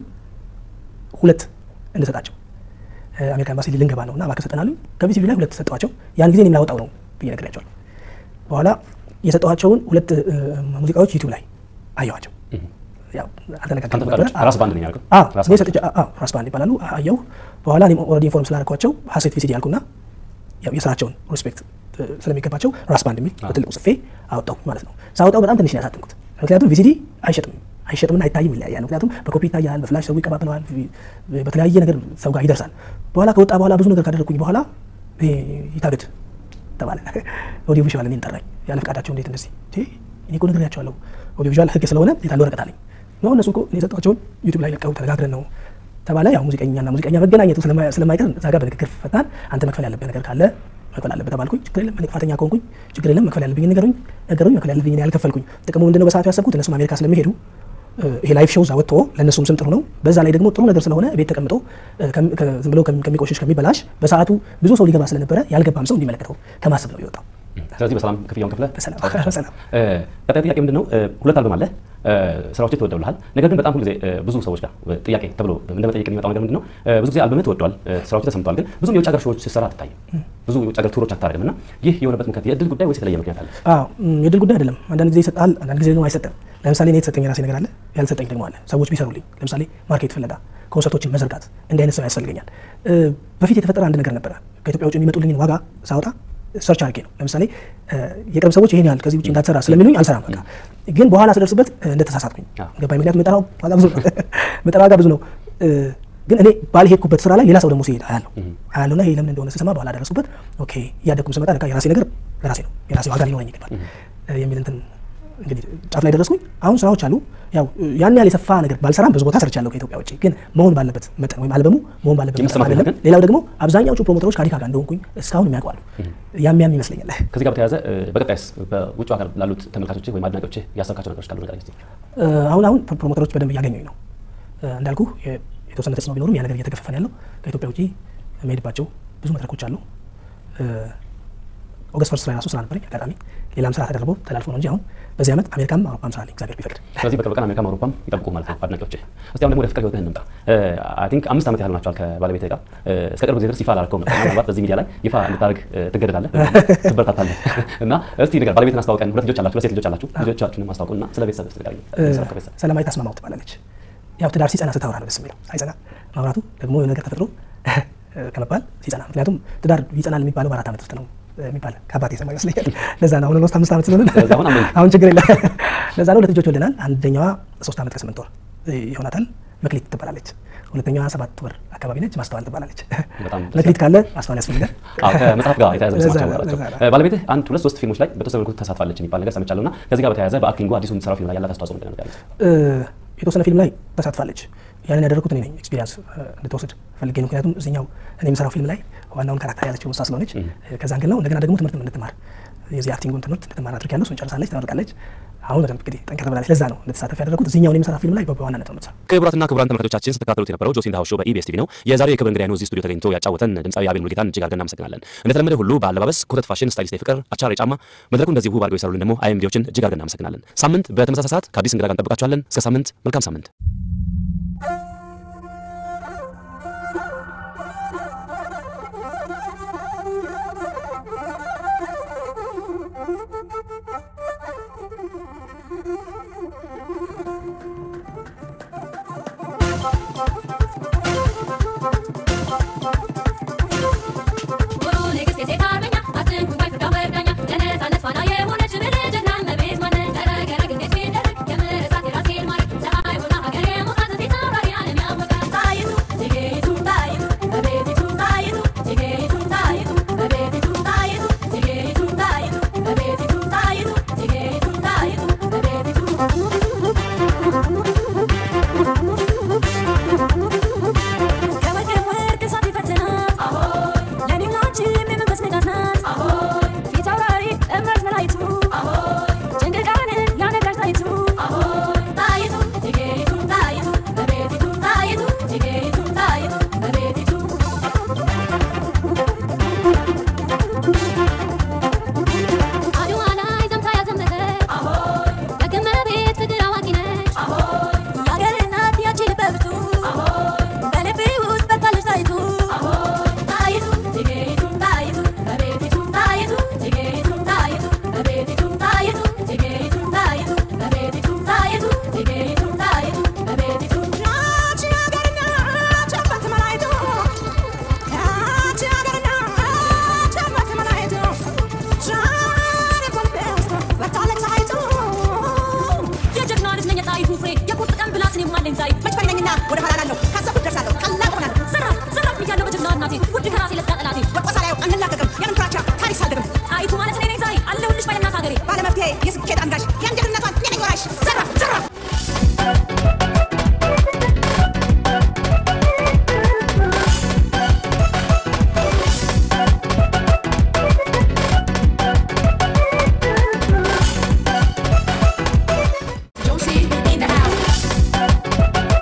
ሁለት እንድሰጣቸው አሜሪካ ኤምባሲ ልንገባ ነው እና እባክህ ሰጠን አሉኝ። ከቪሲዲው ላይ ሁለት ሰጠኋቸው። ያን ጊዜ እኔም ላወጣው ነው ብዬ ነግሬያቸዋለሁ። በኋላ የሰጠኋቸውን ሁለት እ፣ ሙዚቃዎች ዩቲዩብ ላይ አየኋቸው። ያው ከአንተ አልተነጋገርንም ፈቃድ ነበረ። ውጭ ራስ ባንድ ነው ያልከው? አዎ ራስ እኔ ባንድ። ሰጥቼ አዎ ራስ ባንድ ይባላሉ አየሁ። በኋላ እኔም ኦልሬዲ ኢንፎርም ስላደረኳቸው ሀሴት ቪሲዲ ያልኩና ያው የስራቸውን ሪስፔክት እ፣ ስለሚገባቸው ራስ ባንድ የሚል በትልቁ ጽፌ አወጣው ማለት ነው። ሳወጣው በጣም ትንሽ ነው ያሳተምኩት። ምክንያቱም ቪሲዲ አይሸጥም አይሸጥምና አይታይም ይለያያል። ምክንያቱም በኮፒ ይታያል፣ በፍላሽ ሰው ይቀባብለዋል፣ ቪ- በተለያየ ነገር ሰው ጋር ይደርሳል። በኋላ ከወጣ በኋላ ብዙ ነገር ካደረግኩኝ በኋላ ይሄ ይታገድ ተባለ። ኦዲዮ ቪዥዋል እኔን ጠራኝ። ያለ ፈቃዳቸው እንዴት እንደዚህ እንዴ? እኔ እኮ ነግሬያቸዋለሁ ኦዲዮ ቪዥዋል ህግ ስለሆነ የታለ ወረቀት አለኝ ነው እነሱ እኮ እኔ የሰጠኋቸውን ዩቲዩብ ላይ ለቀው ተነጋግረን ነው ተባለ። ያው ሙዚቀኛና ሙዚቀኛ መገናኘቱ ስለማ- ስለማይቀር እዛ ጋር በንግግር ፈታን። አንተ መክፈል ያለብህ ነገር ካለ መክፈል አለብህ ተባልኩኝ። ችግር የለም እኔ ጥፋተኛ ከሆንኩኝ ችግር የለም መክፈል ያለብኝ ነገሩኝ ነገሩኝ መክፈል ያለብኝ እኔ ያልከፈልኩኝ። ጥቅሙ ምንድነው? በሰዓቱ ያሰብኩት እነሱም አሜሪካ ስለሚሄዱ እ፣ ይሄ ላይፍ ሾው እዛ ወጥቶ ለእነሱም ስም ጥሩ ነው። በዛ ላይ ደግሞ ጥሩ ነገር ስለሆነ ቤት ተቀምጦ እ፣ ከም- ከ- ዝም ብሎ ከሚ- ከሚቆሽሽ ከሚበላሽ በሰዓቱ ብዙ ሰው ሊገባ ስለነበረ ያልገባም ሰው እንዲመለከተው ከማሰብ ነው የወጣው። ስለዚህ በሰላም ክፍያውን ከፍለህ በሰላም አውጥተሃል። በሰላም እ፣ ቀጣይ ጥያቄ ምንድን ነው? እ፣ ሁለት አልበም አለ ስራዎች ተወደውልሃል። ነገር ግን በጣም ሁልጊዜ እ፣ ብዙ ሰዎች ጋር እ፣ ጥያቄ ተብሎ እንደ መጠየቅ የሚመጣው ነገር ምንድን ነው? እ፣ ብዙ ጊዜ አልበምህ ተወደዋል፣ እ፣ ስራዎች ተሰምተዋል። ግን ብዙም የውጭ ሀገር ሾዎች ስትሰራ አትታይም። ብዙ የውጭ ሀገር ቱሮች አታደርግም እና ይህ የሆነበት ምክንያት የእድል ጉዳይ ወይስ የተለየ ምክንያት አለ? አዎ ም፣ የድል ጉዳይ አይደለም። አንዳንድ ጊዜ ይሰጣል፣ አንዳንድ ጊዜ ደግሞ አይሰጥም። ለምሳሌ እኔ የተሰጠኝ የራሴ ነገር አለ፣ ያልሰጠኝ ደግሞ አለ። ሰዎች ቢሰሩልኝ፣ ለምሳሌ ማርኬት ፍለጋ፣ ኮንሰርቶችን መዘርጋት፣ እንዲህ አይነት ሰው ያስፈልገኛል። እ፣ በፊት የተፈጠረ አንድ ነገር ነበረ። ከኢትዮጵያ ውጭ የሚመጡልኝን ዋጋ ሳወጣ ሰርች አድርጌ ነው። ለምሳሌ እ፣ የቅርብ ሰዎች ይሄን ያህል ከዚህ ውጭ እንዳትሰራ ስለሚሉኝ አልሰራም። በቃ ግን በኋላ ስደርስበት እ፣ እንደተሳሳትኩኝ አዎ። ገባኝ። ምክንያቱም የምጠራው ዋጋ ብዙ ነው፣ የምጠራው ዋጋ ብዙ ነው። እ፣ ግን እኔ ባልሄድኩበት ስራ ላይ ሌላ ሰው ደግሞ ሲሄድ አያለሁ አያለሁ እና ይሄ ለምን እንደሆነ ስሰማ በኋላ ደረስኩበት። ኦኬ እያደግኩም ስመጣ ለካ የራሴ ነገር ለራሴ ነው የራሴ ዋጋ ሊኖረኝ ይገባል እ፣ የሚል እንትን እንግዲህ ጫፍ ላይ ደረስኩኝ። አሁን ስራዎች አሉ። ያው እ፣ ያን ያህል የሰፋ ነገር ባልሰራም ብዙ ቦታ ሰርቻለሁ ከኢትዮጵያ ውጭ ግን መሆን ባለበት መጠን ወይም አልበሙ መሆን ባለበት መጠን የመሰማት አይደለም። ነገር ግን- ሌላው ደግሞ አብዛኛዎቹ ፕሮሞተሮች ከአዲካ ጋር እንደሆንኩኝ እስካሁን የሚያውቋሉ። ያም ያም ይመስለኛል። ከዚህ ጋር በተያያዘ እ፣ በቀጣይስ በውጭ ሀገር ላሉት ተመልካቾች ወይም አድናቂዎች ያሰብካቸው ነገሮች ካሉ ንገረኝ እስኪ። እ፣ አሁን አሁን ፕሮሞተሮች በደንብ እያገኙኝ ነው። እ፣ እንዳልኩ የ- የተወሰነ ተጽዕኖ ቢኖርም ያ ነገር እየተገፈፈ ነው ያለው። ከኢትዮጵያ ውጭ የሚሄድባቸው ብዙ መድረኮች አሉ። እ፣ ኦገስት ፈርስት ላይ ራሱ ስራ ነበረኝ አጋጣሚ ሌላም ስራ ተደርቦ ተላልፎ ነው እንጂ አሁን በዚህ ዓመት አሜሪካም አውሮፓም ስራ አለኝ እግዚአብሔር ቢፈቅድ። ስለዚህ በቅርብ ቀን አሜሪካም አውሮፓም ይጠብቁ ማለት ነው አድናቂዎች። እስቲ አሁን ደግሞ ወደ ፍቅር ህይወትህ እንምጣ። አይ ቲንክ አምስት ዓመት ያህል ናቸዋል ከባለቤትህ ጋር እ፣ እስከ ቅርብ ጊዜ ድረስ ይፋ አላደረገውም ነበር። ምናልባት በዚህ ሚዲያ ላይ ይፋ እንድታደርግ እ፣ ትገደዳለህ፣ ትበረታታለህ እና እስቲ ንገር፣ ባለቤትህን አስተዋውቀን። ሁለት ልጆች አላችሁ፣ ሁለት ሴት ልጆች አላችሁ። ልጆቻችሁንም አስተዋውቁና ስለ ቤተሰብ ስ ንገረኝ። ስለ ቤተሰብ ሰላማዊት አስማማው ትባላለች። ያው ትዳር ሲጸና ስታወራ ነው ደስ የሚለው። ሳይጸና ማውራቱ ደግሞ የሆነ ነገር ተፈጥሮ ከመባል ሲጸና፣ ምክንያቱም ትዳር ይጸናል የሚባለው በአራት ዓመት ውስጥ ነው የሚባል ከአባቴ የሰማ ይመስለኛል። ለዛ ነው አሁን ኦልሞስት አምስት ዓመት ስለሆነ ስለዚህ አሁን አመንክ። አሁን ችግር የለም። ለዛ ነው ሁለት ልጆች ወልደናል። አንደኛዋ ሶስት ዓመት ከስምንት ወር ይሆናታል፣ መክሊት ትባላለች። ሁለተኛዋ ሰባት ወር አካባቢ ነች፣ ማስተዋል ትባላለች። በጣም ደስ መክሊት ካለ ማስተዋል ያስፈልጋል። አዎ ከመጽሐፍ ጋር የተያያዘ ለዛ ስማቸው ነው፣ ናቸው። ለዛ ነው። ባለቤትህ አንድ ሁለት ሶስት ፊልሞች ላይ በተወሰነ መልኩ ተሳትፋለች የሚባል ነገር ሰምቻለሁ እና ከዚህ ጋር በተያያዘ በአክቲንጉ አዲሱ የምትሰራው ፊልም ላይ ያላት አስተዋጽኦ ምንድን ነው ንገረኝ። እ፣ የተወሰነ ፊልም ላይ ተሳትፋለች። ያንን ያደረኩት እኔ ነኝ። ኤክስፒሪያንስ እንድትወስድ ፈልጌ ነው። ምክንያቱም እዚኛው እኔ የምሰራው ፊልም ላይ ዋናውን ካራክተር ያለችው እሷ ስለሆነች ከዛ አንግል ነው። እንደገና ደግሞ ትምህርት እንድትማር የዚህ አክቲንጉን ትምህርት እንድትማር አድርጊያለሁ። እሱን ጨርሳለች፣ ተመርቃለች። አሁን በደንብ እንግዲህ ጠንከር ብላለች። ለዛ ነው እንድትሳተፍ ያደረኩት። እዚኛውን የምሰራ ፊልም ላይ በዋናነት ነው የምትሰራው። ክቡራትና ክቡራን ተመልካቾቻችን ስትከታተሉት የነበረው ጆሲ ኢን ዘ ሃውስ ሾው በኢቢኤስ ቲቪ ነው። የዛሬው የክብር እንግዳይ ነው እዚህ ስቱዲዮ ተገኝቶ ያጫወተን ድምፃዊ አቤል ሙሉጌታን እጅግ አድርገን እናመሰግናለን። እንደተለመደ ሁሉ በአለባበስ ኮተት ፋሽን ስታይሊስት የፍቅር አቻር የጫማ መድረኩ እንደዚህ ውብ አድርገው የሰሩልን ደግሞ አይኤምዲዎችን እጅግ አድርገን እናመሰግናለን። ሳምንት በተመሳሳይ ሰዓት ከአዲስ እንግዳ ጋር እንጠብቃችኋለን። እስከ ሳምንት መልካም ሳምንት። ሙሉ ንግሥት የሴት አርበኛ አትንኩኝ ባይ ፍርዷን በዳኛ ለነፃነት ፋና የሆነች ብልህ ጀግና እመቤት ማነች? ተረገረግ እንዴት ቢደረግ የምር እሳት የራሴን ማረግ ፀሐይ ሆና ሀገር የሞቃት ፊት አውራሪ ዓለም ያወቃት ጣይቱ እቴጌይቱ ጣይቱ እመቤቲቱ ጣይቱ እቴጌይቱ ጣይቱ እመቤቲቱ ጣይቱ እቴጌይቱ ጣይቱ እመቤቲቱ ጣይቱ እቴጌይቱ ጣይቱ እመቤቲቱ ነኝ ዛሬ መች ፈሪ ነኝና ወደ ኋላ እላለሁ ካሰብኩት ደርሳለሁ ታላቅ እሆናለሁ ዘራፍ ዘራፍ ብያለሁ በጀግና እናቴ ውድ ከራሴ ለጋ ጠላቴ ወድቆ ሳላየው አንላቀቅም የምን ፍራቻ ታሪክ ሳልደግም ጣይቱ ማለት እኔ ነኝ ዛሬ አለሁልሽ ባለናት ሀገሬ ባለመፍትሄ የስኬት አንጋሽ የአንጀትነቷን እኔ ነኝ ወራሽ ዘራፍ ዘራፍ Josie in the house.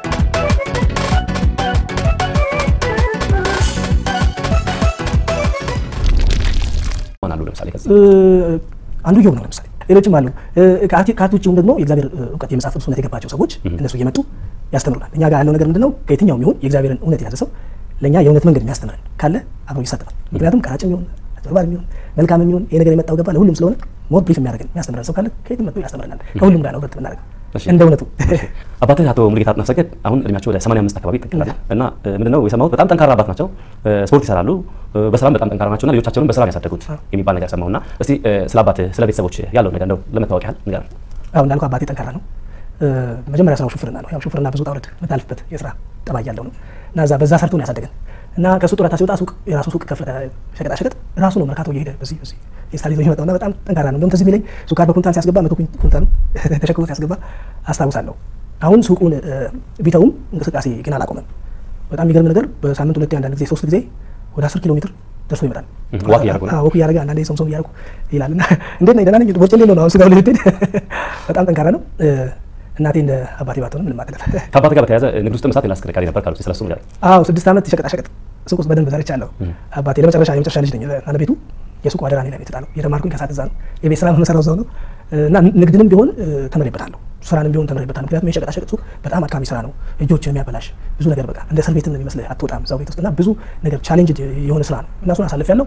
ይሆናሉ ለምሳሌ ከዚህ አንዱ ዮብ ነው ለምሳሌ ሌሎችም አሉ እ፣ ከአርት ከአርት ውጭም ደግሞ የእግዚአብሔር እ፣ እውቀት የመጽሐፍ ቅዱስ እውነት የገባቸው ሰዎች እነሱ እየመጡ ያስተምሩናል እኛ ጋር ያለው ነገር ምንድነው ከየትኛውም ይሁን የእግዚአብሔርን እውነት የያዘ ሰው ለእኛ የእውነት መንገድ የሚያስተምረን ካለ አብሮ ይሳተፋል ምክንያቱም ቀራጭም ይሁን አጭበርባሪ ይሁን መልካም የሚሆን ይሄ ነገር የመጣው ገባ ለሁሉም ስለሆነ ሞር ብሪፍ የሚያደርገን የሚያስተምረን ሰው ካለ ከየትም መጥቶ ያስተምረናል ከሁሉም ጋር ነው ህብረት የምናደርገው እሺ። እንደ እውነቱ አባትህ አቶ ሙሉጌታ አጥናፍ አሁን እድሜያቸው ወደ 85 አካባቢ ይጠጋል እና እ፣ ምንድነው የሰማሁት በጣም ጠንካራ አባት ናቸው። እ፣ ስፖርት ይሰራሉ፣ እ፣ በስራም በጣም ጠንካራ ናቸውና ልጆቻቸውንም በስራ ነው ያሳደጉት የሚባል ነገር ሰማሁና እስቲ እ፣ ስለ አባትህ ስለ ቤተሰቦች ያለው ነገር እንደው ለመታወቅ ያህል ንገረን። አሁን እንዳልኩ አባቴ ጠንካራ ነው። እ፣ መጀመሪያ ስራው ሹፍርና ነው። ያው ሹፍርና ብዙ ውጣ ውረድ የምታልፍበት የስራ ጠባይ ያለው ነው እና እዛ በዛ ሰርቶ ነው ያሳደገን እና ከሱ ጡረታ ሲወጣ ሱቅ የራሱ ሱቅ ከፈተ። ሸቀጣ ሸቀጥ ራሱ ነው መርካቶ እየሄደ በዚህ በዚህ የስታል ይዞ የሚመጣው እና በጣም ጠንካራ ነው። እንደውም ትዝ የሚለኝ ሱካር በኩንታል ሲያስገባ መቶ ኩንታል ተሸክሞ ሲያስገባ አስታውሳለሁ። አሁን ሱቁን እ፣ ቢተውም እንቅስቃሴ ግን አላቆመም። በጣም የሚገርም ነገር በሳምንት ሁለቴ አንዳንድ ጊዜ ሶስት ጊዜ ወደ አስር ኪሎ ሜትር ደርሶ ይመጣል። እህ፣ ዋክ እያደረጉ ነው? አዎ፣ ወክ እያደረገ አንዳንዴ ሶምሶም እያደረጉ ይላል እና እንዴት ነህ ደህና ነኝ ቦርጭ ነው አሁን ስጋው ልትሄድ በጣም ጠንካራ ነው። እ፣ እናቴ እንደ አባቴ ባትሆንም ምንም አትልም። ከአባትህ ጋር በተያያዘ ንግድ ውስጥ መስራት ሌላ አስከርካሪ ነበር ካሉት ስለሱ ንገረን። አዎ ስድስት ዓመት የሸቀጣሸቀጥ ሱቅ ውስጥ በደንብ ሰርቻለሁ። አባቴ ለመጨረሻ የመጨረሻ ልጅ ነኝ። ባለቤቱ የሱቁ አደራ እኔ ላይ ነው የተጣለው። የተማርኩኝ ከሳት እዛ ነው። የቤት ስራ መሰራው እዛው ነው እና ንግድንም ቢሆን እ፣ ተምሬበታለሁ። ስራንም ቢሆን ተምሬበታለሁ። ምክንያቱም የሸቀጣሸቀጥ ሱቅ በጣም አድካሚ ስራ ነው። እጆች የሚያበላሽ ብዙ ነገር በቃ እንደ እስር ቤትም ነው የሚመስልህ። አትወጣም እዛው ቤት ውስጥ እና ብዙ ነገር ቻሌንጅ የሆነ ስራ ነው እና እሱን አሳልፌያለሁ።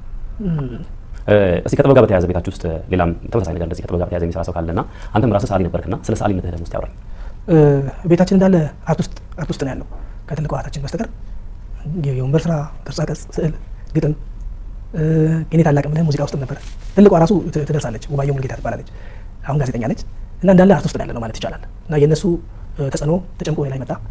እ፣ እስቲ ከጥበብ ጋር በተያያዘ ቤታችሁ ውስጥ ሌላም ተመሳሳይ ነገር እንደዚህ ከጥበብ ጋር በተያያዘ የሚሰራ ሰው ካለና አንተም ራስህ ሰዓሊ ነበርክና ስለ ሰዓሊነትህ ደግሞ እስቲ አውራኝ። እ፣ ቤታችን እንዳለ አርት ውስጥ አርት ውስጥ ነው ያለው ከትልቁ እህታችን በስተቀር የወንበር ስራ፣ ቅርጻ ቅርጽ፣ ስዕል፣ ግጥም እ፣ የኔ ታላቅ ምልህ ሙዚቃ ውስጥም ነበር። ትልቋ ራሱ ት- ትደርሳለች። ውባየው ሙሉጌታ ትባላለች። አሁን ጋዜጠኛ ነች እና እንዳለ አርት ውስጥ ነው ያለ ነው ማለት ይቻላል። እና የእነሱ እ፣ ተጽዕኖ ተጨምቆ እኔ ላይ መጣ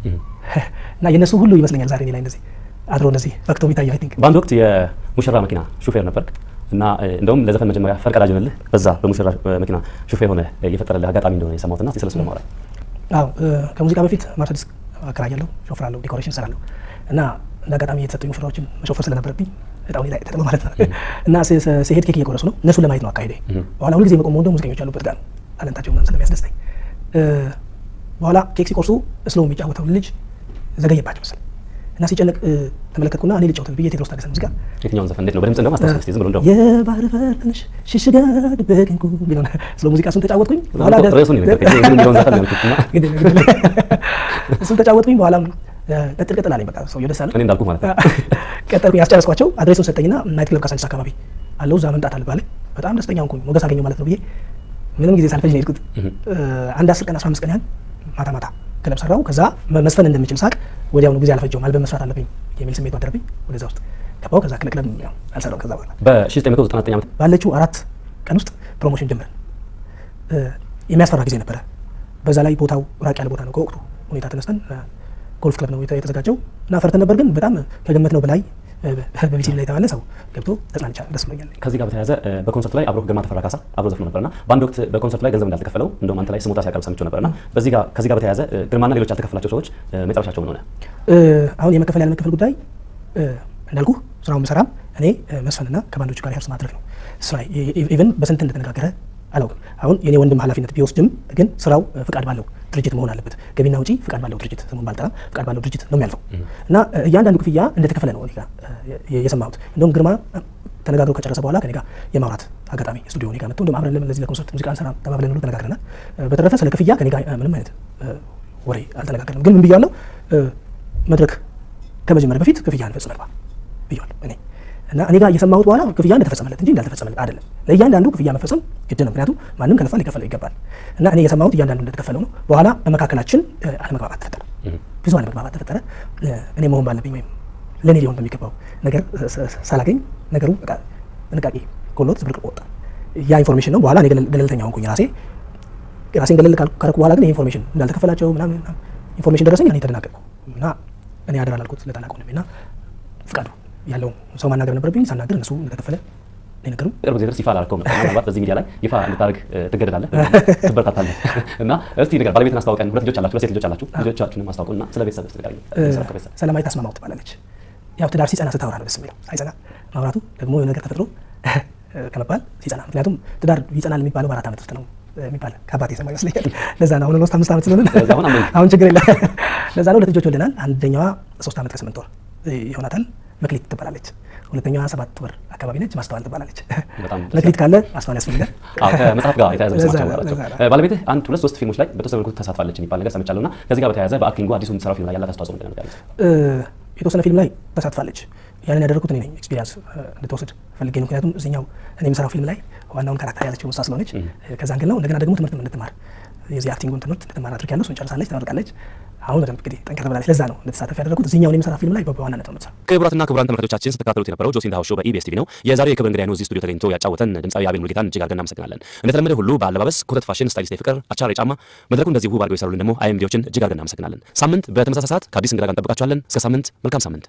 እና የእነሱ ሁሉ ይመስለኛል ዛሬ እኔ ላይ እንደዚህ አድሮ እንደዚህ ፈክቶ ቢታየ አይ ቲንክ በአንድ ወቅት የሙሽራ መኪና ሹፌር ነበርክ እና እ፣ እንደውም ለዘፈን መጀመሪያ ፈርቀዳጅ ሆነልህ በዛ በሙሽራ እ፣ መኪና ሹፌር ሆነ የፈጠረልህ አጋጣሚ እንደሆነ የሰማሁትና እስቲ ስለሱ ለማውራት አዎ እ፣ ከሙዚቃ በፊት ማርሴዲስ አከራያለሁ፣ ሾፍራለሁ፣ ዲኮሬሽን እሰራለሁ እና እንደ አጋጣሚ የተሰጡኝ ሙሽራዎችን መሾፈር ስለነበረብኝ እጣው እኔ ላይ ተጥሎ ማለት ነው እና ስ- ስ- ስሄድ ኬክ እየቆረሱ ነው እነሱን ለማየት ነው አካሄዴ። በኋላ ሁልጊዜ መቆም ወንደ ሙዚቀኞች ያሉበት ጋር ነው ታለንታቸው ምናምን ስለሚያስደስተኝ እ፣ በኋላ ኬክ ሲቆርሱ እስሎ የሚጫወተው ልጅ ዘገየባቸው መሰለኝ እና ሲጨነቅ እ፣ ተመለከትኩና እኔ ልጫወት ብዬ ቴዎድሮስ ታደሰ ሙዚቃ የትኛውን ዘፈን እንዴት ነው በድምጽ እንደውም አስታውስ እስቲ ዝም ብሎ እንደው የባህር በር ትንሽ ሽሽጋ ድበቅንኩ ቢሆን ስለ ሙዚቃ እሱን ተጫወትኩኝ። በኋላ እኮ ደስ- ርዕሱን የነገርከኝ ይሄ የሚለውን ዘፈን ነው ያልኩት እና ግድ የለም፣ ግድ የለም። እሱን ተጫወትኩኝ። በኋላም እ፣ ቀጥል ቀጥል አለኝ። በቃ ሰውዬው ደስ አለ። እኔ እንዳልኩህ ማለት ነው። ቀጠልኩኝ፣ ያስጨረስኳቸው። አድሬሱን ሰጠኝና ናይት ክለብ ካሳንቺስ አካባቢ አለው እዛ መምጣት አለባለኝ። በጣም ደስተኛ ሆንኩኝ። ሞገስ አገኘው ማለት ነው ብዬ ምንም ጊዜ ሳልፈጅ ነው የሄድኩት። እ፣ አንድ አስር ቀን አስራ አምስት ቀን ያህል ማታ ማታ ክለብ ሰራው። ከዛ መ- መስፈን እንደምችል ሳቅ ወዲያውኑ ጊዜ አልፈጀውም። አልበም መስራት አለብኝ የሚል ስሜት አደረብኝ። ወደዛ ውስጥ ገባው። ከዛ ክለብ ያው አልሰራውም። ከዛ በኋላ በ1999 ዓመት ባለችው አራት ቀን ውስጥ ፕሮሞሽን ጀመርን። እ፣ የሚያስፈራ ጊዜ ነበረ። በዛ ላይ ቦታው ራቅ ያለ ቦታ ነው። ከወቅቱ ሁኔታ ተነስተን እ፣ ጎልፍ ክለብ ነው የተ- የተዘጋጀው እና ፈርተን ነበር፣ ግን በጣም ከገመት ነው በላይ እ፣ በቢሲ ላይ የተባለ ሰው ገብቶ ተጽናንቻ ደስ ብሎኛል። ከዚህ ጋር በተያያዘ እ፣ በኮንሰርት ላይ አብሮ ግርማ ተፈራ ካሳ አብሮ ዘፍኖ ነበርና በአንድ ወቅት በኮንሰርት ላይ ገንዘብ እንዳልተከፈለው እንደውም አንተ ላይ ስሞታ ሲያቀርብ ሰምቼው ነበርና በዚህ ጋር ከዚህ ጋር በተያያዘ እ፣ ግርማና ሌሎች ያልተከፈላቸው ሰዎች እ፣ መጨረሻቸው ምን ሆነ? እ፣ አሁን የመከፈል ያለ መከፈል ጉዳይ እ፣ እንዳልኩ ስራውን መሰራም እኔ እ፣ መስፈንና ከባንዶቹ ጋር ሪሀርስ ማድረግ ነው ስራ ኢቨን በስንት እንደተነጋገረ አላውቅም። አሁን የኔ ወንድም ኃላፊነት ቢወስድም ግን ስራው እ፣ ፍቃድ ባለው ድርጅት መሆን አለበት። ገቢና ውጪ ፍቃድ ባለው ድርጅት ስሙን ባልጠራም ፍቃድ ባለው ድርጅት ነው የሚያልፈው እና እ፣ እያንዳንዱ ክፍያ እንደተከፈለ ነው እኔ ጋር እ፣ የ- የሰማሁት። እንደውም ግርማ እ፣ ተነጋግሮ ከጨረሰ በኋላ ከኔ ጋር የማውራት አጋጣሚ ስቱዲዮ እኔ ጋር መጥቶ እንደውም አብረን ለምን ለዚህ ለኮንሰርት ሙዚቃ እንሰራ ተባብለን ሁሉ ተነጋግረናል። እ፣ በተረፈ ስለ ክፍያ ከኔ ጋር እ፣ ምንም አይነት እ፣ ወሬ አልተነጋገርንም። ግን ምን ብያለሁ እ፣ መድረክ ከመጀመሪያ በፊት ክፍያ እንፈጽም ግባ ብያለሁ እኔ እና እኔ ጋር እየሰማሁት በኋላ ክፍያ እንደተፈጸመለት እንጂ እንዳልተፈጸመለት አይደለም። ለእያንዳንዱ ክፍያ መፈጸም ግድ ነው። ምክንያቱም ማንም ከለፋ ሊከፈለው ይገባል። እና እኔ የሰማሁት እያንዳንዱ እንደተከፈለው ነው። በኋላ በመካከላችን እ፣ አለመግባባት ተፈጠረ፣ ብዙ አለመግባባት ተፈጠረ። እ፣ እኔ መሆን ባለብኝ ወይም ለእኔ ሊሆን በሚገባው ነገር እ፣ ስ- ስ- ሳላገኝ ነገሩ በቃ ጥንቃቄ ጎሎት ዝብርቅርቅ ወጣ። ያ ኢንፎርሜሽን ነው። በኋላ እኔ ገለል- ገለልተኛ ሆንኩኝ ራሴ ራሴን ገለል ካልኩ- ካረኩ በኋላ ግን ይህ ኢንፎርሜሽን እንዳልተከፈላቸው ምናምን ምናምን ኢንፎርሜሽን ደረሰኝ እኔ ተደናገጥኩ እና እኔ አደራ ላልኩት ለታላቅ ወንድሜ እና ፍቃዱ ያለውን ሰው ማናገር ነበረብኝ። ሳናገር እነሱ እንደተከፈለ ነው የነገሩኝ። ቅርብ ጊዜ ድረስ ይፋ አላልከውም ነበር። ምናልባት በዚህ ሚዲያ ላይ ይፋ እንድታደርግ እ፣ ትገደዳለህ፣ ትበረታታለህ። እና እስቲ ንገር፣ ባለቤትን አስታውቀን። ሁለት ልጆች አላችሁ፣ ሁለት ሴት ልጆች አላችሁ። ልጆቻችሁንም አስታውቁና ስለ ቤተሰብ ስ ንገረኝ። ስለ ቤተሰብ ሰላማዊት አስማማው ትባላለች። ያው ትዳር ሲጸና ስታወራ ነው ደስ የሚለው። ሳይጸና ማውራቱ ደግሞ የሆነ ነገር ተፈጥሮ ከመባል ሲጸና፣ ምክንያቱም ትዳር ይጸናል የሚባለው በአራት ዓመት ውስጥ ነው የሚባል ከአባቴ የሰማ ይመስለኛል። ለዛ ነው አሁን ኦልሞስት አምስት ዓመት ስለሆነ ስለዚህ አሁን አመንክ። አሁን ችግር የለም። ለዛ ነው ሁለት ልጆች ወልደናል። አንደኛዋ ሶስት ዓመት ከስምንት ወር ይሆናታል፣ መክሊት ትባላለች። ሁለተኛዋ ሰባት ወር አካባቢ ነች፣ ማስተዋል ትባላለች። በጣም ደስ መክሊት ካለ ማስተዋል ያስፈልጋል። አዎ ከመጽሐፍ ጋር የተያያዘ ለዛ ስማቸው ነው፣ ናቸው። ለዛ ነው። እ፣ ባለቤትህ አንድ ሁለት ሶስት ፊልሞች ላይ በተወሰነ መልኩ ተሳትፋለች የሚባል ነገር ሰምቻለሁ እና ከዚህ ጋር በተያያዘ በአክቲንጉ አዲሱ የምትሰራው ፊልም ላይ ያላት አስተዋጽኦ ምንድን ነው ያሉት? እ፣ የተወሰነ ፊልም ላይ ተሳትፋለች። ያንን ያደረኩት እኔ ነኝ። ኤክስፒሪያንስ እንድትወስድ ፈልጌ ነው። ምክንያቱም እዚኛው እኔ የምሰራው ፊልም ላይ ዋናውን ካራክተር ያለችው እሷ ስለሆነች ከዛ አንግል ነው። እንደገና ደግሞ ትምህርት እንድትማር የዚህ አክቲንጉን ትምህርት እንድትማር አድርጊያለሁ። እሱን ጨርሳለች፣ ተመርቃለች። አሁን በደንብ እንግዲህ ጠንከር ብላለች። ለዛ ነው እንድትሳተፍ ያደረኩት። እዚኛውን የምሰራ ፊልም ላይ በዋናነት ነው የምትሰራው። ክቡራትና ክቡራን ተመልካቾቻችን ስትከታተሉት የነበረው ጆሲን ዳሆ ሾው በኢቢኤስ ቲቪ ነው። የዛሬው የክብር እንግዳይ ነው እዚህ ስቱዲዮ ተገኝቶ ያጫወተን ድምፃዊ አቤል ሙልጌታን እጅግ አድርገን እናመሰግናለን። እንደተለመደ ሁሉ በአለባበስ ኩተት ፋሽን ስታይሊስት የፍቅር አቻር የጫማ መድረኩ እንደዚህ ውብ አድርገው የሰሩልን ደግሞ አይኤምዲዎችን እጅግ አድርገን እናመሰግናለን። ሳምንት በተመሳሳይ ሰዓት ከአዲስ እንግዳ ጋር እንጠብቃችኋለን። እስከ ሳምንት መልካም ሳምንት።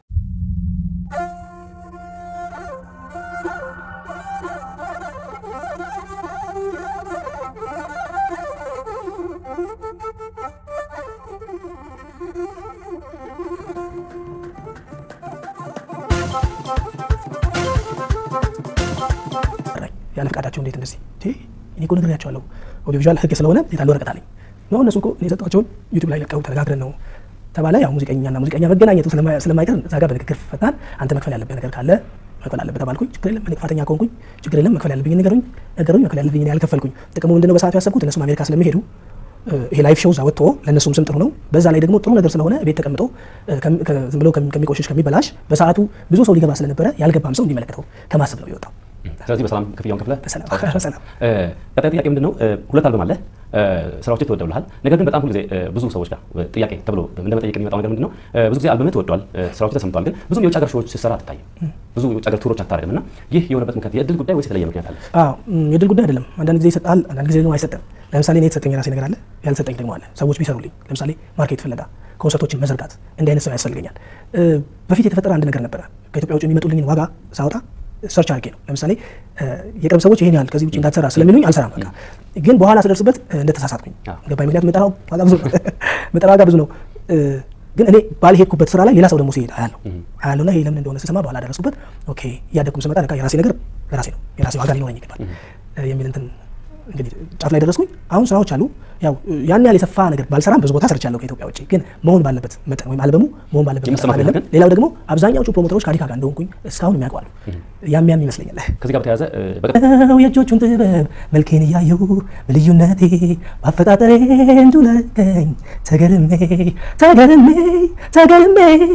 ጠራኝ። ያለ ፈቃዳቸው እንዴት እንደዚህ እንዴ? እኔ እኮ ነግሬያቸዋለሁ ኦዲዮ ቪዥዋል ህግ ስለሆነ የታለ ወረቀት አለኝ ነው እነሱ እኮ እኔ የሰጧቸውን ዩቲዩብ ላይ ለቀው ተነጋግረን ነው ተባለ። ያው ሙዚቀኛና ሙዚቀኛ መገናኘቱ ስለማ- ስለማይቀር እዛ ጋር በንግግር ፈታን። አንተ መክፈል ያለብህ ነገር ካለ መክፈል አለብህ ተባልኩኝ። ችግር የለም እኔ ጥፋተኛ ከሆንኩኝ ችግር የለም መክፈል ያለብኝ ነገሩኝ ነገሩኝ መክፈል ያለብኝ እኔ ያልከፈልኩኝ። ጥቅሙ ምንድነው? በሰዓቱ ያሰብኩት እነሱም አሜሪካ ስለሚሄዱ እ፣ ይሄ ላይፍ ሾው እዛ ወጥቶ ለእነሱም ስም ጥሩ ነው። በዛ ላይ ደግሞ ጥሩ ነገር ስለሆነ ቤት ተቀምጦ እ፣ ከም- ከ- ዝም ብሎ ከሚ- ከሚቆሽሽ ከሚበላሽ በሰዓቱ ብዙ ሰው ሊገባ ስለነበረ ያልገባም ሰው እንዲመለከተው ከማሰብ ነው የወጣው። ስለዚህ በሰላም ክፍያውን ከፍለህ በሰላም ጨርሰሃል። በሰላም እ፣ ቀጣይ ጥያቄ ምንድን ነው? እ፣ ሁለት አልበም አለ ስራዎች ተወደውልሃል። ነገር ግን በጣም ሁልጊዜ እ፣ ብዙ ሰዎች ጋር እ፣ ጥያቄ ተብሎ እንደ መጠየቅ የሚመጣው ነገር ምንድን ነው? እ፣ ብዙ ጊዜ አልበምህ ተወዷል፣ እ፣ ስራዎች ተሰምተዋል። ግን ብዙም የውጭ ሀገር ሾዎች ስትሰራ አትታይም። ብዙ የውጭ ሀገር ቱሮች አታደርግም እና ይህ የሆነበት ምክንያት የእድል ጉዳይ ወይስ የተለየ ምክንያት አለ? አዎ ም፣ የድል ጉዳይ አይደለም። አንዳንድ ጊዜ ይሰጣል፣ አንዳንድ ጊዜ ደግሞ አይሰጥም። ለምሳሌ እኔ የተሰጠኝ የራሴ ነገር አለ፣ ያልሰጠኝ ደግሞ አለ። ሰዎች ቢሰሩልኝ፣ ለምሳሌ ማርኬት ፍለጋ፣ ኮንሰርቶችን መዘርጋት፣ እንዲህ አይነት ሰው ያስፈልገኛል። እ፣ በፊት የተፈጠረ አንድ ነገር ነበረ። ከኢትዮጵያ ውጭ የሚመጡልኝን ዋጋ ሳወጣ ሰርች አድርጌ ነው። ለምሳሌ እ፣ የቅርብ ሰዎች ይሄን ያህል ከዚህ ውጭ እንዳትሰራ ስለሚሉኝ አልሰራም። በቃ ግን በኋላ ስደርስበት እ፣ እንደተሳሳትኩኝ አዎ። ገባኝ። ምክንያቱም የምጠራው ዋጋ ብዙ ነው፣ የምጠራው ዋጋ ብዙ ነው። እ፣ ግን እኔ ባልሄድኩበት ስራ ላይ ሌላ ሰው ደግሞ ሲሄድ አያለሁ አያለሁ እና ይሄ ለምን እንደሆነ ስሰማ በኋላ ደረሱበት። ኦኬ እያደግኩም ስመጣ በቃ የራሴ ነገር ለራሴ ነው የራሴ ዋጋ ሊኖረኝ ይገባል እ፣ የሚል እንትን እንግዲህ ጫፍ ላይ ደረስኩኝ። አሁን ስራዎች አሉ። ያው እ፣ ያን ያህል የሰፋ ነገር ባልሰራም ብዙ ቦታ ሰርቻለሁ ከኢትዮጵያ ውጭ። ግን መሆን ባለበት መጠን ወይም አልበሙ መሆን ባለበት መጠን የመሰማት አይደለም። ነገር ግን- ሌላው ደግሞ አብዛኛዎቹ ፕሮሞተሮች ከአዲካ ጋር እንደሆንኩኝ እስካሁን የሚያውቋሉ። ያም ያም ይመስለኛል። ከዚህ ጋር በተያያዘ እ፣ በቀጣይ ነው የእጆቹን ጥበብ መልኬን እያዩ በልዩነቴ በአፈጣጠሬ እንዱለቀኝ ተገርሜ ተገርሜ ተገርሜ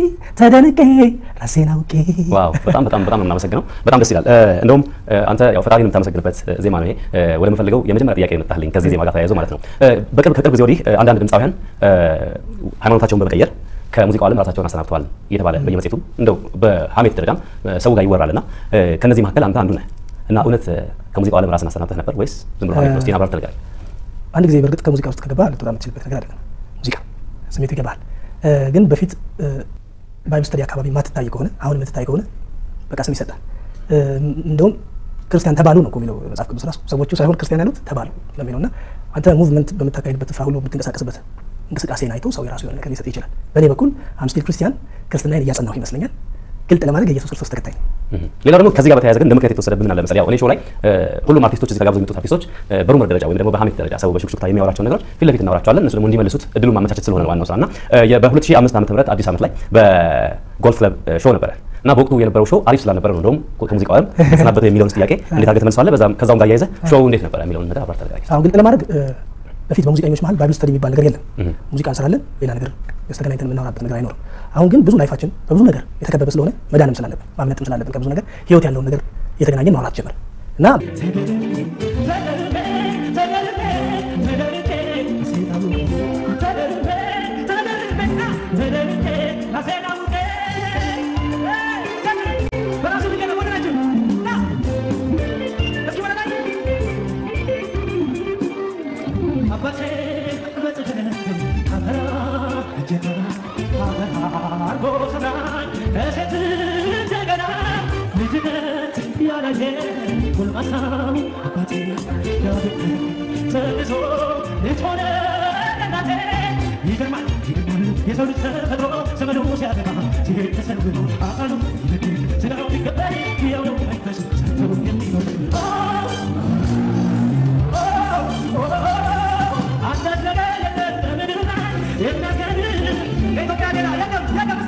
ተደንቄ ራሴን አውቄ ዋው በጣም በጣም በጣም ነው የምናመሰግነው። በጣም ደስ ይላል። እ፣ እንደውም እ፣ አንተ ያው ፈጣሪን የምታመሰግንበት እ፣ ዜማ ነው ይሄ። እ፣ ወደምፈልገው የመጀመሪያ ጥያቄ የመጣልኝ ከዚህ ዜማ ጋር ተያይዞ ማለት ነው። እ፣ በቅርብ ከቅርብ ጊዜ ወዲህ እ፣ አንዳንድ ድምፃውያን እ፣ ሃይማኖታቸውን በመቀየር ከሙዚቃው ዓለም ራሳቸውን አሰናብተዋል እየተባለ በየመጽሔቱ እንደው በሀሜት ደረጃም እ፣ ሰው ጋር ይወራልና እ፣ ከነዚህ መካከል አንተ አንዱ ነህ እና እውነት እ፣ ከሙዚቃው ዓለም ራስን አሰናብተህ ነበር ወይስ ዝም ብሎ ሀሜት ነው? እስኪ አብራር ተነጋገር። አንድ ጊዜ በእርግጥ ከሙዚቃ ውስጥ ከገባ ልትወጣ የምትችልበት ነገር አይደለም። ሙዚቃ ስሜቱ ይገባል። እ፣ ግን በፊት እ፣ ባይብል ስተዲ አካባቢ ማትታይ ከሆነ አሁን የምትታይ ከሆነ በቃ ስም ይሰጣል። እ፣ እንደውም ክርስቲያን ተባሉ ነው እኮ የሚለው መጽሐፍ ቅዱስ ራሱ ሰዎቹ ሳይሆን ክርስቲያን ያሉት ተባሉ ነው የሚለው እና አንተ ሙቭመንት በምታካሄድበት ስፍራ ሁሉ የምትንቀሳቀስበት እንቅስቃሴን አይቶ ሰው የራሱ የሆነ ነገር ሊሰጥ ይችላል። በእኔ በኩል አምስቲል ክርስቲያን ክርስትናን እያጸናሁ ይመስለኛል። ግልጥ ለማድረግ የኢየሱስ ክርስቶስ ተከታይ ነው። ሌላው ደግሞ ከዚህ ጋር በተያያዘ ግን እንደ ምክንያት የተወሰደብን ምን አለ መሰለህ፣ ያው እኔ ሾው ላይ እ፣ ሁሉም አርቲስቶች እዚህ ጋር ጋብዘው የሚመጡት አርቲስቶች እ፣ በሩመር ደረጃ ወይም ደግሞ በሀሜት ደረጃ ሰው በሹክሹክታ የሚያወራቸውን ነገሮች ፊት ለፊት እናወራቸዋለን። እነሱ ደግሞ እንዲመልሱት እድሉን ማመቻቸት ስለሆነ ነው ዋናው ስራ እና እ፣ የ- በ2005 ዓመተ ምህረት አዲስ ዓመት ላይ በጎልፍ ክለብ እ፣ ሾው ነበረ እና በወቅቱ የነበረው ሾው አሪፍ ስላልነበረ ነው እንደውም ከሙዚቃው ዓለም ተሰናበተ የሚለውን ጥያቄ እንዴት አድርገህ ትመልሰዋለህ? በዛም ከዛውም ጋር እያይዘህ ሾው እንዴት ነበረ የሚለውን ነገር አብራርተህ ተነጋገር። አሁን ግልጥ ለማድረግ እ፣ በፊት በሙዚቀኞች መሀል ባይብል ስተዲ የሚባል ነገር የለም። ሙዚቃ እንሰራለን፣ ሌላ ነገር ተገናኝተን የምናወራበት ነገር አይኖርም። አሁን ግን ብዙ ላይፋችን በብዙ ነገር የተከበበ ስለሆነ መዳንም ስላለብን ማምለጥም ስላለብን ከብዙ ነገር ህይወት ያለውን ነገር እየተገናኘን ማውራት ጀመር እና አባቴ በጽድቅ አፈራ እጄ አርጎ ሰራኝ ከሴት እንደገና ልጅነት ያላየ ጎልማሳው አባቴ ያብቅ ተንሶ ልጅ ሆነ እናቴ ይገርማል ይገርማል የሰው ልጅ ተፈጥሮ ዘመኑ ሲያበቃ ሲሄድ ተሰንብቶ አካሉ ይበድል ስጋው ቢቀበል ያው ነው መንፈሱ ሰርቶ የሚኖር አንዳች ነገር የለም በምድር ላይ የሚያስገርም ከኢትዮጵያ ሌላ የለም የለም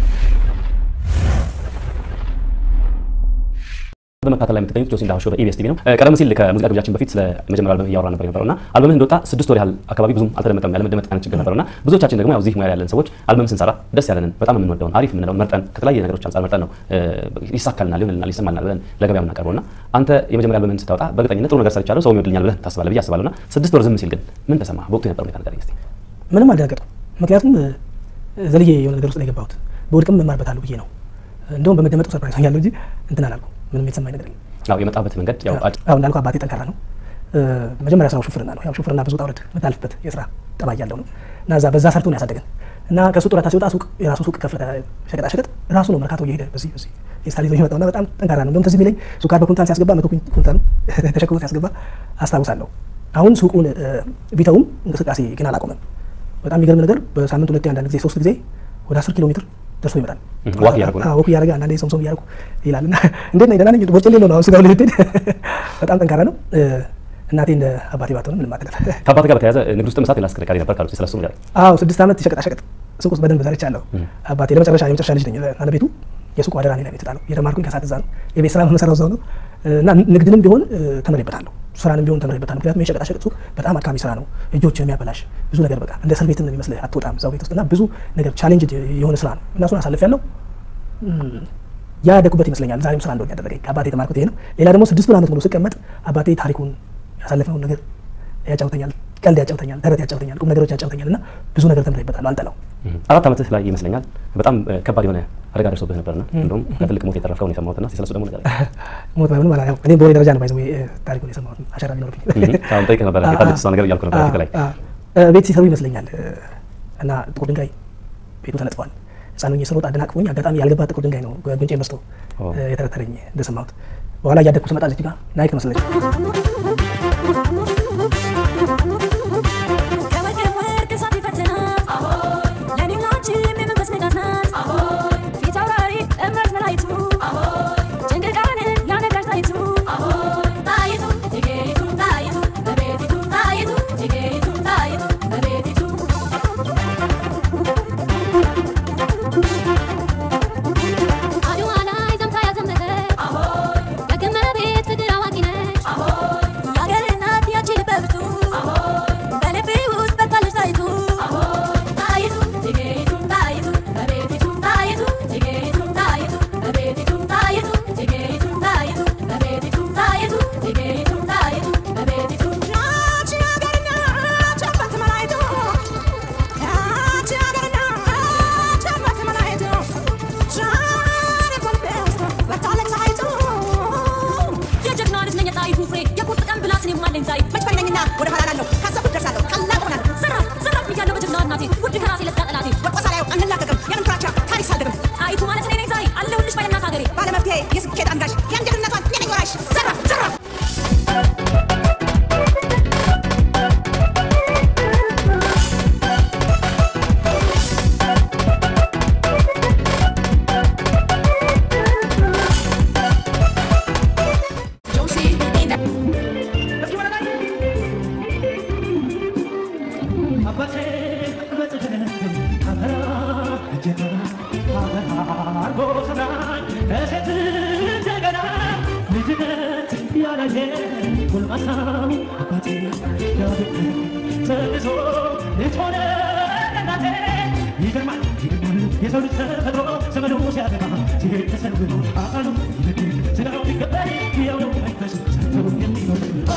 በመከታተል ላይ የምትገኙት ጆሲ እንዳሆሾ በኢቢኤስ ቲቪ ነው። ቀደም ሲል ከሙዚቃ ግብዣችን በፊት ስለ መጀመሪያ አልበም እያወራ ነበር የነበረው እና አልበምህ እንደወጣ ስድስት ወር ያህል አካባቢ ብዙም አልተደመጠም፣ ያለመደመጥ አይነት ችግር ነበረው እና ብዙዎቻችን ደግሞ ያው እዚህ ሙያ ያለን ሰዎች አልበም ስንሰራ ደስ ያለንን በጣም የምንወደውን አሪፍ የምንለውን መርጠን ከተለያየ ነገሮች አንጻር መርጠን ነው ይሳካልናል፣ ይሆንልናል፣ ይሰማልናል ብለን ለገበያ የምናቀርበው እና አንተ የመጀመሪያ አልበምህን ስታወጣ በእርግጠኝነት ጥሩ ነገር ሰርቻለሁ ሰው ይወድልኛል ብለህ ታስባለህ ብዬ አስባለሁ እና ስድስት ወር ዝም ሲል ግን ምን ተሰማ? በወቅቱ የነበረው ሁኔታ ንገረኝ እስኪ። ምንም አልደነገጥኩም። ምክንያቱም እ፣ ዘልዬ የሆነ ነገር ውስጥ ነው የገባሁት። በወድቅም እማርበታለሁ ብዬ ነው። እንደውም በመደመጡ ሰርፕራይዝ ሆኛለሁ እንጂ እንትን አላልኩም። ምንም የተሰማኝ ነገር የለም። ያው የመጣበት መንገድ ያው አጭ- አሁን እንዳልኩ አባቴ ጠንካራ ነው። እ፣ መጀመሪያ ስራው ሹፍርና ነው። ያው ሹፍርና ብዙ ውጣ ውረድ የምታልፍበት የስራ ጠባይ ያለው ነው እና እዛ በዛ ሰርቶ ነው ያሳደገን እና ከሱ ጡረታ ሲወጣ ሱቅ የራሱ ሱቅ ከፈተ። ሸቀጣ ሸቀጥ ራሱ ነው መርካቶ እየሄደ በዚህ በዚህ የስታል ይዞ የሚመጣው እና በጣም ጠንካራ ነው። እንደውም ትዝ ቢለኝ ሱካር በኩንታል ሲያስገባ መቶ ኩንታል ተሸክሞ ሲያስገባ አስታውሳለሁ። አሁን ሱቁን እ፣ ቢተውም እንቅስቃሴ ግን አላቆመም። በጣም የሚገርም ነገር በሳምንት ሁለቴ አንዳንድ ጊዜ ሶስት ጊዜ ወደ አስር ኪሎ ሜትር ደርሶ ይመጣል። እህ፣ ዋክ እያደረጉ ነው። አዎ፣ ወክ እያደረገ አንዳንዴ ሶምሶም እያደረጉ ይላል እና እንዴት ነህ? ደህና ነኝ። ቦርጭ የሌለው ነው አሁን ስጋው ልትሄድ በጣም ጠንካራ ነው። እ፣ እናቴ እንደ አባቴ ባትሆንም ምንም አትላት። ከአባት ጋር በተያያዘ ንግድ ውስጥ መሳት ሌላ አስከርካሪ ነበር ካሉት ስለሱ ንገረኝ። አዎ ስድስት ዓመት የሸቀጣሸቀጥ ሱቅ ውስጥ በደንብ ሰርቻለሁ። አባቴ ለመጨረሻ የመጨረሻ ልጅ ነኝ። ባለቤቱ የሱቁ አደራ እኔ ላይ ነው የተጣለው። የተማርኩኝ ከሳት እዛ ነው። የቤት ስራ መሰራው እዛው ነው እና ንግድንም ቢሆን እ፣ ተምሬበታለሁ። ስራንም ቢሆን ተምሬበታለሁ። ምክንያቱም የሸቀጣሸቀጥ ሱቅ በጣም አድካሚ ስራ ነው። እጆች የሚያበላሽ ብዙ ነገር በቃ እንደ እስር ቤትም ነው የሚመስልህ። አትወጣም እዛው ቤት ውስጥ እና ብዙ ነገር ቻሌንጅ የሆነ ስራ ነው እና እሱን አሳልፌያለሁ። ያደኩበት ይመስለኛል። ዛሬም ስራ እንደሆነ ያደረገኝ ከአባቴ የተማርኩት ይሄ ነው። ሌላ ደግሞ ስድስቱን ዓመት ሙሉ ስቀመጥ አባቴ ታሪኩን ያሳለፍነውን ነገር ያጫውተኛል፣ ቀልድ ያጫውተኛል፣ ተረት ያጫውተኛል፣ ቁም ነገሮች ያጫውተኛል እና ብዙ ነገር ተምሬበታለሁ። አልጠላው። እህ፣ አራት ዓመትህ ላይ ይመስለኛል በጣም እ፣ ከባድ የሆነ አደጋ ደርሶብህ ነበርና እንደውም ከትልቅ ሞት የተረፍከው ነው የሰማሁትና እስኪ ስለሱ ደግሞ ንገረኝ። ሞት ባይሆንም አላ- ያው እኔም በወሬ ደረጃ ነው ባይዘው ታሪኩን የሰማሁት አሻራ ቢኖርብኝ እህ፣ አሁን ጠይቅህ ነበረ የታለች እሷ ነገር እያልኩ ነበር ፊት ላይ አ- አ- ቤት ሲሰሩ ይመስለኛል እ፣ እና ጥቁር ድንጋይ ቤቱ ተነጥፏል። ህፃኑ ስሮጥ አደናቅፎኝ አጋጣሚ ያልገባ ጥቁር ድንጋይ ነው ጉንጬ መስቶ ኦ። እ፣ የተረተረኝ እንደሰማሁት። በኋላ እያደግኩ ስመጣ እዚህ ጋር ናይክ መስለች ከወርቅ ወርቅ እሳት ይፈትናት ለእኔም ላንቺም የመንፈስ ንጋት ናት ፊት አውራሪ እምረት መላይቱ ጭንቅቃንን ያነጋሽ ጣይቱ ጣይቱ እቴጌይቱ ጣይቱ በቤቲቱ ጣይቱ እቴጌይቱ ጣይቱ በቤቲቱ አድዋ ላይ ዘምታ ያዘመተች ደግመ ቤት ፍቅር አዋቂ ነች የአገር እናት ያቺ ልበ ብርቱ በልቤ ውስጥ በቃለች ጣይቱ ጣይቱ እቴጌይቱ ጣይቱ በቤቲቱ ጣይቱ እቴጌይቱ ጣይቱ በቤቲቱ ጣይቱ እቴጌይቱ ጣይቱ በቤቲቱ ጣይቱ እቴጌይቱ ጣይቱ በቤቲቱ ያቺ ሀገርና ቸበት መላይቱ ያቺ ሀገርና ቸበት መላይቱ ዛሬ በልቤ ውስጥ ወጥታለች ጣይቱ የጀግና ልጅ ነኝ የጣይቱ ፍሬ የቁርጥ ቀን ብላት እኔም አለኝ ዛሬ መች ፈሪ ነኝና ወደ ኋላ ላለሁ ካሰብኩት ደርሳለሁ ቀላል እሆናለሁ ዘራፍ ዘራፍ ብያለሁ በጀግና እናቴ ውድ ከራሴ ለታ ጠላቴ ወድቆ ሳላየው አንላቀቅም የምን ፍራቻ ታሪክ ሳልደግም ጣይቱ ማለት እኔ ነኝ ዛሬ አለሁልሽ ባለናት ሀገሬ ባለመፍትሄ የስኬት አንጋሽ የአንጀትነቷን እኔ ነኝ ወራሽ ዘራፍ ዘራፍ እስኪ ወደ ላይ አባቴ በጽድቅ አፈራ እጀገራ አፈራ አርጎ ሰራኝ ከሴት እንደገና ልጅነት ያላየ ጎልማሳው አባቴ ያብቅ ተንሶ ልጅ ሆነ እናቴ ይገርማል ይገርማል የሰው ልጅ ተፈጥሮ ዘመኑ ሲያበቃ ሲሄድ ተሰንብቶ አካሉ ይበድል ስጋው ቢቀበል ያው ነው መንፈሱ ሰርቶ የሚኖር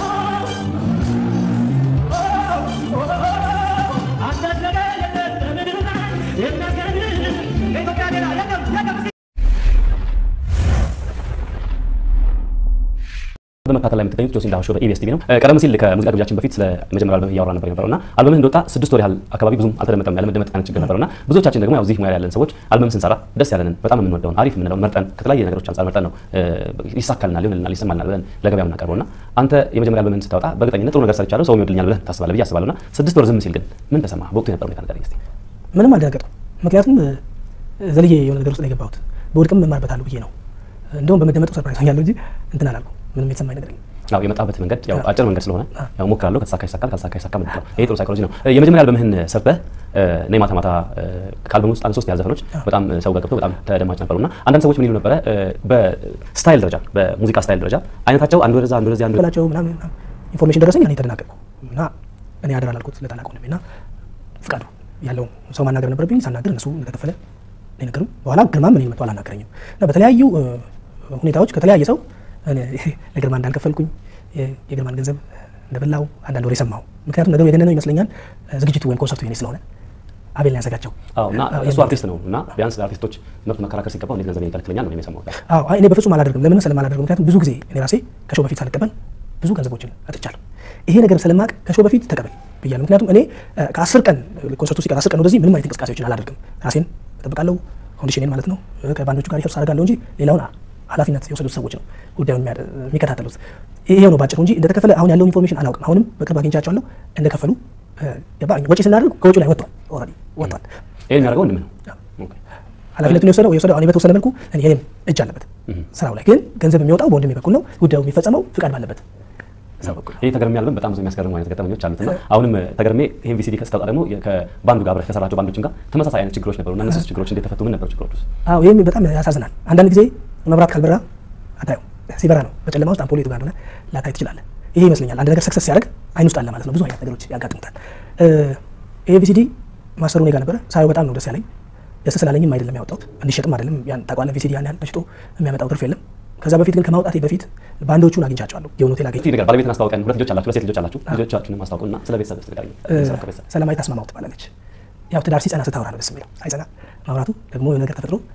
አንዳች ነገር የለም በምድር ላይ የሚያስገርም ከኢትዮጵያ ሌላ የለም የለም በመከታተል ላይ የምትገኙት ጆሲ እንዳሆሾ በኢቢኤስ ቲቪ ነው። እ፣ ቀደም ሲል ከሙዚቃ ግብዣችን በፊት ስለ መጀመሪያ አልበም እያወራ ነበር የነበረው እና አልበምህ እንደወጣ ስድስት ወር ያህል አካባቢ ብዙም አልተደመጠም ያለመደመጥ አይነት ችግር ነበረው እና ብዙዎቻችን ደግሞ ያው እዚህ ሙያ ላይ ያለን ሰዎች አልበም ስንሰራ ደስ ያለንን በጣም የምንወደውን አሪፍ የምንለውን መርጠን ከተለያየ ነገሮች አንጻር መርጠን ነው እ፣ ይሳካልናል፣ ይሆንልናል፣ ይሰማልናል ብለን ለገበያ የምናቀርበው እና አንተ የመጀመሪያ አልበምህን ስታወጣ በእርግጠኝነት ጥሩ ነገር ሰርቻለሁ ሰው ይወድልኛል ብለህ ታስባለህ ብዬ አስባለሁ እና ስድስት ወር ዝም ሲል ግን ምን ተሰማ? በወቅቱ የነበረው ሁኔታ ንገረኝ እስኪ። ምንም አልደነገጥኩም። ምክንያቱም እ፣ ዘልዬ የሆነ ነገር ውስጥ ነው የገባሁት። በወድቅም እማርበታለሁ ብዬ ነው። እንደውም በመደመጡ ሰርፕራይዝ ሆኛለሁ እንጂ እንትን አላልኩም። ምንም የተሰማኝ ነገር የለም። ያው የመጣበት መንገድ ያው አዎ። አጭር መንገድ ስለሆነ አዎ። ያው ሞክራለሁ፣ ከተሳካ ይሳካል፣ ካልተሳካ ይሳካ ምንድን ነው ይሄ ጥሩ ሳይኮሎጂ ነው። እ፣ የመጀመሪያ አልበምህን ሰርተህ እ፣ እኔ ማታ ማታ እ፣ ከአልበሙ ውስጥ አንድ ሶስት ያህል ዘፈኖች በጣም እ፣ ሰው ጋር ገብተው በጣም ተደማጭ ነበሩ እና አንዳንድ ሰዎች ምን ይሉ ነበረ እ፣ በስታይል ደረጃ በሙዚቃ ስታይል ደረጃ አይነታቸው አንዱ ወደዛ አንዱ ወደዚህ አንዱ በላቸው ምናምን ምናምን ኢንፎርሜሽን ደረሰኝ። እኔ ተደናገጥኩ እና እኔ አደራ ላልኩት ለታላቅ ወንድሜ እና ፍቃዱ ያለውን ሰው ማናገር ነበረብኝ። ሳናገር እነሱ እንደተከፈለ ነው የነገሩኝ። በኋላ ግርማም እኔን መጥቶ አላናገረኝም እና በተለያዩ እ፣ ሁኔታዎች ከተለያየ ሰው እኔ ለግርማ እንዳልከፈልኩኝ የ- የግርማን ገንዘብ እንደበላው አንዳንድ ወሬ ሰማሁ። ምክንያቱም ነገሩ የገነነው ይመስለኛል እ፣ ዝግጅቱ ወይም ኮንሰርቱ የኔ ስለሆነ አቤል ነው ያዘጋጀው። አዎ እና አዎ፣ እሱ የሚል- አርቲስት ነው እና ቢያንስ ለአርቲስቶች መብት መከራከር ሲገባው እንዴት ገንዘብ ይከለክለኛል ነው እኔ የሰማሁት። አዎ አይ እኔ በፍጹም አላደርግም። ለምን ስለማላደርገው ምክንያቱም ብዙ ጊዜ እኔ ራሴ ከሾው በፊት ሳልቀበል ብዙ ገንዘቦችን አጥቻለሁ። ይሄ ነገር ስለማቅ ከሾው በፊት ተቀበል ብያለሁ። ምክንያቱም እኔ እ፣ ከአስር ቀን እ፣ ኮንሰርቱ ሲቀር አስር ቀን ወደዚህ ምንም አይነት እንቅስቃሴዎችን አላደርግም። ራሴን እጠብቃለሁ፣ ኮንዲሽኔን ማለት ነው። እ፣ ከባንዶቹ ጋር ሪኸርስ አደርጋለሁ እንጂ ሌላውን አ- ኃላፊነት የወሰዱት ሰዎች ነው ጉዳዩን የሚያደ- የሚከታተሉት። ይሄው ነው ባጭሩ እንጂ እንደተከፈለ አሁን ያለውን ኢንፎርሜሽን አላውቅም። አሁንም በቅርብ አግኝቻቸዋለሁ እንደከፈሉ እ፣ ገባ ወጪ ስናደርግ ከወጪው ላይ ወጥቷል፣ ኦልሬዲ ወጥቷል። ይሄን የሚያደርገው ወንድምህ ነው። ኦኬ። ኃላፊነቱን የወሰደው የወሰደው እኔ በተወሰነ መልኩ እኔ የኔም እጅ አለበት ስራው ላይ ግን ገንዘብ የሚወጣው በወንድሜ በኩል ነው። ጉዳዩ የሚፈጸመው ፍቃድ ባለበት ሰው በኩል ነው። ይሄ ተገርሜ አልበም በጣም ብዙ የሚያስገርሙ አይነት ገጠመኞች አሉት እና አሁንም እ፣ ተገርሜ ይሄን ቪሲዲ ከስታወጣ ደግሞ የ- ከባንዱ ጋር አብረህ ከሰራቸው ባንዶችም ጋር ተመሳሳይ አይነት ችግሮች ነበሩ እና እነሱ ችግሮች እንዴት ተፈቱ? ምን ነበሩ ችግሮች ውስጥ? አዎ ይህም በጣም ያሳዝናል። አንዳንድ ጊዜ መብራት ካልበራ አታየው። ሲበራ ነው በጨለማ ውስጥ አምፖል የቱ ጋር እንደሆነ ላታይ ትችላለህ። ይሄ ይመስለኛል አንድ ነገር ሰክሰስ ሲያደርግ አይን ውስጥ አለ ማለት ነው። ብዙ አይነት ነገሮች ያጋጥሙታል። እ፣ ይሄ ቪሲዲ ማሰሩ እኔ ጋር ነበረ። ሳየው በጣም ነው ደስ ያለኝ። ደስ ስላለኝም አይደለም ያወጣሁት እንዲሸጥም አይደለም። ያን ታውቃለህ፣ ቪሲዲ ያን ያህል ተሽጦ የሚያመጣው ትርፍ የለም። ከዛ በፊት ግን ከማውጣቴ በፊት ባንዶቹን አግኝቻቸዋለሁ። የሆነ ሆቴል አገኘ እስኪ ንገር፣ ባለቤትን አስታውቀን። ሁለት ልጆች አላችሁ፣ ሁለት ሴት ልጆች አላችሁ። ልጆቻችሁንም አስታውቁና ስለ ቤተሰብ ስ ንገረኝ። ቤተሰብ ከቤተሰብ ሰላማዊት አስማማው ትባላለች። ያው ትዳር ሲጸና ስታወራ ነው ደስ የሚለው። ሳይጸና ማውራቱ ደግሞ የሆነ ነገር ተፈጥሮ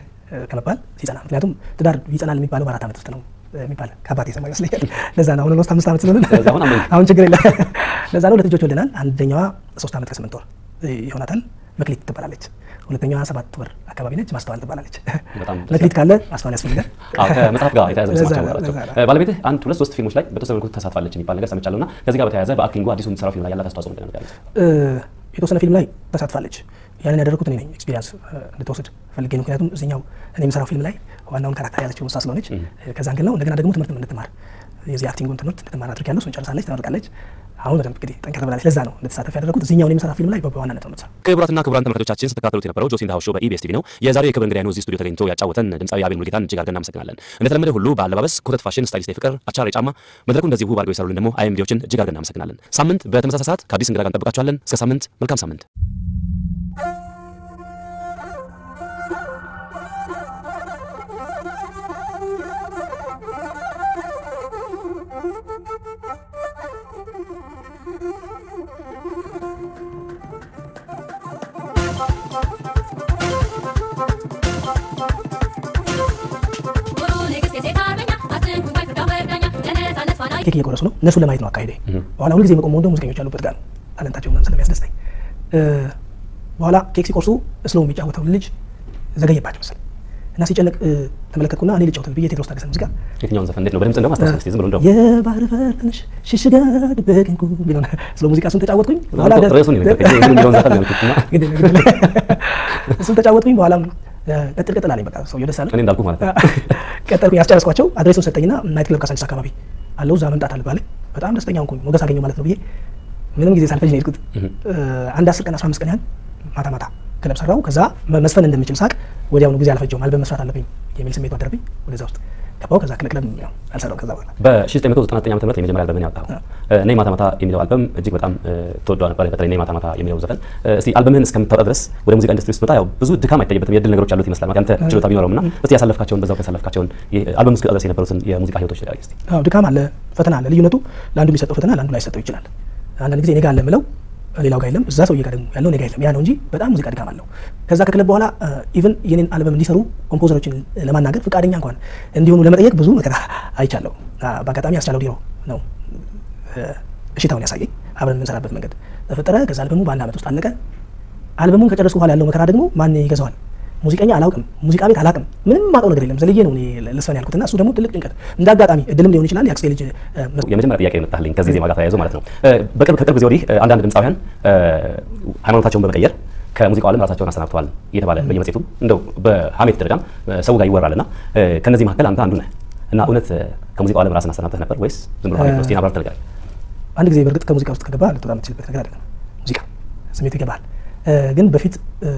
ከመባል ሲጸና፣ ምክንያቱም ትዳር ይጸናል የሚባለው በአራት ዓመት ውስጥ ነው የሚባል ከአባቴ የሰማ ይመስለኛል። ለዛ ነው አሁን ኦልሞስት አምስት ዓመት ስለሆነ ስለዚህ አሁን አመንክ። አሁን ችግር የለም። ለዛ ነው ሁለት ልጆች ወልደናል። አንደኛዋ ሶስት ዓመት ከስምንት ወር ይሆናታል። መክሊት ትባላለች። ሁለተኛዋ ሰባት ወር አካባቢ ነች። ማስተዋል ትባላለች። በጣም ደስ መክሊት ካለ ማስተዋል ያስፈልጋል። አዎ ከመጽሐፍ ጋር የተያያዘ ለዛ መስማቸው ነው፣ ናቸው። ለዛ ነው። እ፣ ባለቤትህ አንድ ሁለት ሶስት ፊልሞች ላይ በተወሰነ መልኩ ተሳትፋለች የሚባል ነገር ሰምቻለሁ እና ከዚህ ጋር በተያያዘ በአክቲንጉ አዲሱ የምትሰራው ፊልም ላይ ያላት አስተዋጽኦ ምንድን ነው ያሉት? እ፣ የተወሰነ ፊልም ላይ ተሳትፋለች። ያንን ያደረኩት እኔ ነኝ። ኤክስፒሪያንስ እንድትወስድ ፈልጌ ነው። ምክንያቱም እዚኛው እኔ የምሰራው ፊልም ላይ ዋናውን ካራክተር የያዘችው እሷ ስለሆነች እ፣ ከዛ እንግል ነው። እንደገና ደግሞ ትምህርት እንድትማር የዚህ አክቲንጉን ትምህርት እንድትማር አድርጊያለሁ። እሱን ጨርሳለች፣ ተመርቃለች። አሁን በደንብ እንግዲህ ጠንከር ብላለች። ለዛ ነው እንድትሳተፍ ያደረኩት። እዚኛውን የምሰራ ፊልም ላይ በዋናነት ነው የምትሰራው። ክቡራትና ክቡራን ተመልካቾቻችን ስትከታተሉት የነበረው ጆሲ እንዳሆሾ በኢቢኤስ ቲቪ ነው። የዛሬው የክብር እንግዳይ ነው እዚህ ስቱዲዮ ተገኝቶ ያጫወተን ድምፃዊ አቤል ሙሉጌታን እጅግ አድርገን እናመሰግናለን። እንደተለመደ ሁሉ በአለባበስ ኮተት ፋሽን ስታይሊስት የፍቅር አቻር ጫማ መድረኩ እንደዚህ ውብ አድርገው የሰሩልን ደግሞ አይኤም ሚዲያዎችን እጅግ አድርገን እናመሰግናለን። ሳምንት በተመሳሳይ ሰዓት ከአዲስ እንግዳ ጋር እንጠብቃችኋለን። እስከ ሳምንት መልካም ሳምንት። ኬክ እየቆረሱ ነው። እነሱን ለማየት ነው አካሄዴ። በኋላ ሁልጊዜ መቆም ወንደ ሙዚቀኞች ያሉበት ጋር ነው። ታለንታቸው ምናምን ስለሚያስደስተኝ እ፣ በኋላ ኬክ ሲቆርሱ እስሎ የሚጫወተው ልጅ ዘገየባቸው መሰለኝ እና ሲጨነቅ እ፣ ተመለከትኩና እኔ ልጫወት ብዬ ቴዎድሮስ ታደሰ ሙዚቃ የትኛውን ዘፈን እንዴት ነው በድምጽ እንደውም አስታውስ እስኪ ዝም ብሎ እንደው የባህር በር ትንሽ ሽሽጋ ድበቅንኩ ቢሆን ስለ ሙዚቃ እሱን ተጫወትኩኝ። በኋላ እኮ ርዕሱን የነገርከኝ የምን የሚለውን ዘፈን ነው ያልኩት እና ግድ የለም፣ ግድ የለም። እሱን ተጫወትኩኝ። በኋላም እ፣ ቀጥል ቀጥል አለኝ። በቃ ሰውዬው ደስ አለ። እኔ እንዳልኩህ ማለት ነው። ቀጠልኩኝ፣ ያስጨረስኳቸው። አድሬሱን ሰጠኝና ናይት ክለብ ካሳንቺስ አካባቢ አለው እዛ መምጣት አለባለኝ። በጣም ደስተኛ ሆንኩኝ። ሞገስ አገኘው ማለት ነው ብዬ ምንም ጊዜ ሳልፈጅ ነው የሄድኩት። እ፣ አንድ አስር ቀን አስራ አምስት ቀን ያህል ማታ ማታ ክለብ ሰራው። ከዛ መ- መስፈን እንደምችል ሳቅ ወዲያውኑ ጊዜ አልፈጀውም። አልበም መስራት አለብኝ የሚል ስሜት አደረብኝ። ወደዛ ውስጥ ገባው። ከዛ ክለብ ያው አልሰራውም ከዛ በኋላ በ1999 ዓ.ም የመጀመሪያ አልበምን ያወጣኸው እኔ ማታ ማታ የሚለው አልበም እጅግ በጣም ተወዷ ነበር። በተለይ እኔ ማታ ማታ የሚለው ዘፈን እስቲ አልበምህን እስከምታወጣ ድረስ ወደ ሙዚቃ ኢንዱስትሪ ስትመጣ ያው ብዙ ድካም አይታይበትም፣ የድል ነገሮች አሉት ይመስላል። ያንተ ችሎታ ቢኖረውም እና እስቲ ያሳለፍካቸውን በዛው ያሳለፍካቸውን አልበም እስክወጣ ድረስ የነበሩትን የሙዚቃ ህይወቶች ንገረኝ እስቲ። አዎ ድካም አለ፣ ፈተና አለ። ልዩነቱ ለአንዱ የሚሰጠው ፈተና ለአንዱ ላይ ሰጠው ይችላል። አንዳንድ ጊዜ እኔ ጋር አለ የምለው ሌላው ጋር የለም፣ እዛ ሰውዬ ጋር ደግሞ ያለው እኔ ጋር የለም። ያ ነው እንጂ በጣም ሙዚቃ ድካም አለው። ከዛ ከክለብ በኋላ ኢቭን የኔን አልበም እንዲሰሩ ኮምፖዘሮችን ለማናገር ፈቃደኛ እንኳን እንዲሆኑ ለመጠየቅ ብዙ መከራ አይቻለሁ። በአጋጣሚ ያስቻለው ዲሮ ነው እሽታውን ያሳየኝ። አብረን የምንሰራበት መንገድ ተፈጠረ። ከዛ አልበሙ በአንድ ዓመት ውስጥ አለቀ። አልበሙን ከጨረስኩ በኋላ ያለው መከራ ደግሞ ማን ይገዛዋል? ሙዚቀኛ አላውቅም፣ ሙዚቃ ቤት አላውቅም፣ ምንም ማውቀው ነገር የለም። ዘልዬ ነው እኔ ልስፈን ያልኩትና እሱ ደግሞ ትልቅ ጭንቀት እንደ አጋጣሚ እድልም ሊሆን ይችላል የአክስቴ ልጅ የመጀመሪያ ጥያቄ የመጣልኝ ከዚህ ዜማ ጋር ተያይዞ ማለት ነው። በቅርብ ከቅርብ ጊዜ ወዲህ አንዳንድ ድምፃውያን ሃይማኖታቸውን በመቀየር ከሙዚቃው ዓለም ራሳቸውን አሰናብተዋል እየተባለ በየመጽሔቱ እንደው በሀሜት ደረጃም ሰው ጋር ይወራልና ከነዚህ መካከል አንተ አንዱ ነህ እና እውነት ከሙዚቃው ዓለም ራስን አሰናብተህ ነበር ወይስ ዝም ብሎ ሀሜት ነው? እስኪ አብራር ትልጋለህ። አንድ ጊዜ በእርግጥ ከሙዚቃ ውስጥ ከገባ ልትወጣ የምትችልበት ነገር አይደለም። ሙዚቃ ስሜቱ ይገባል። ግን በፊት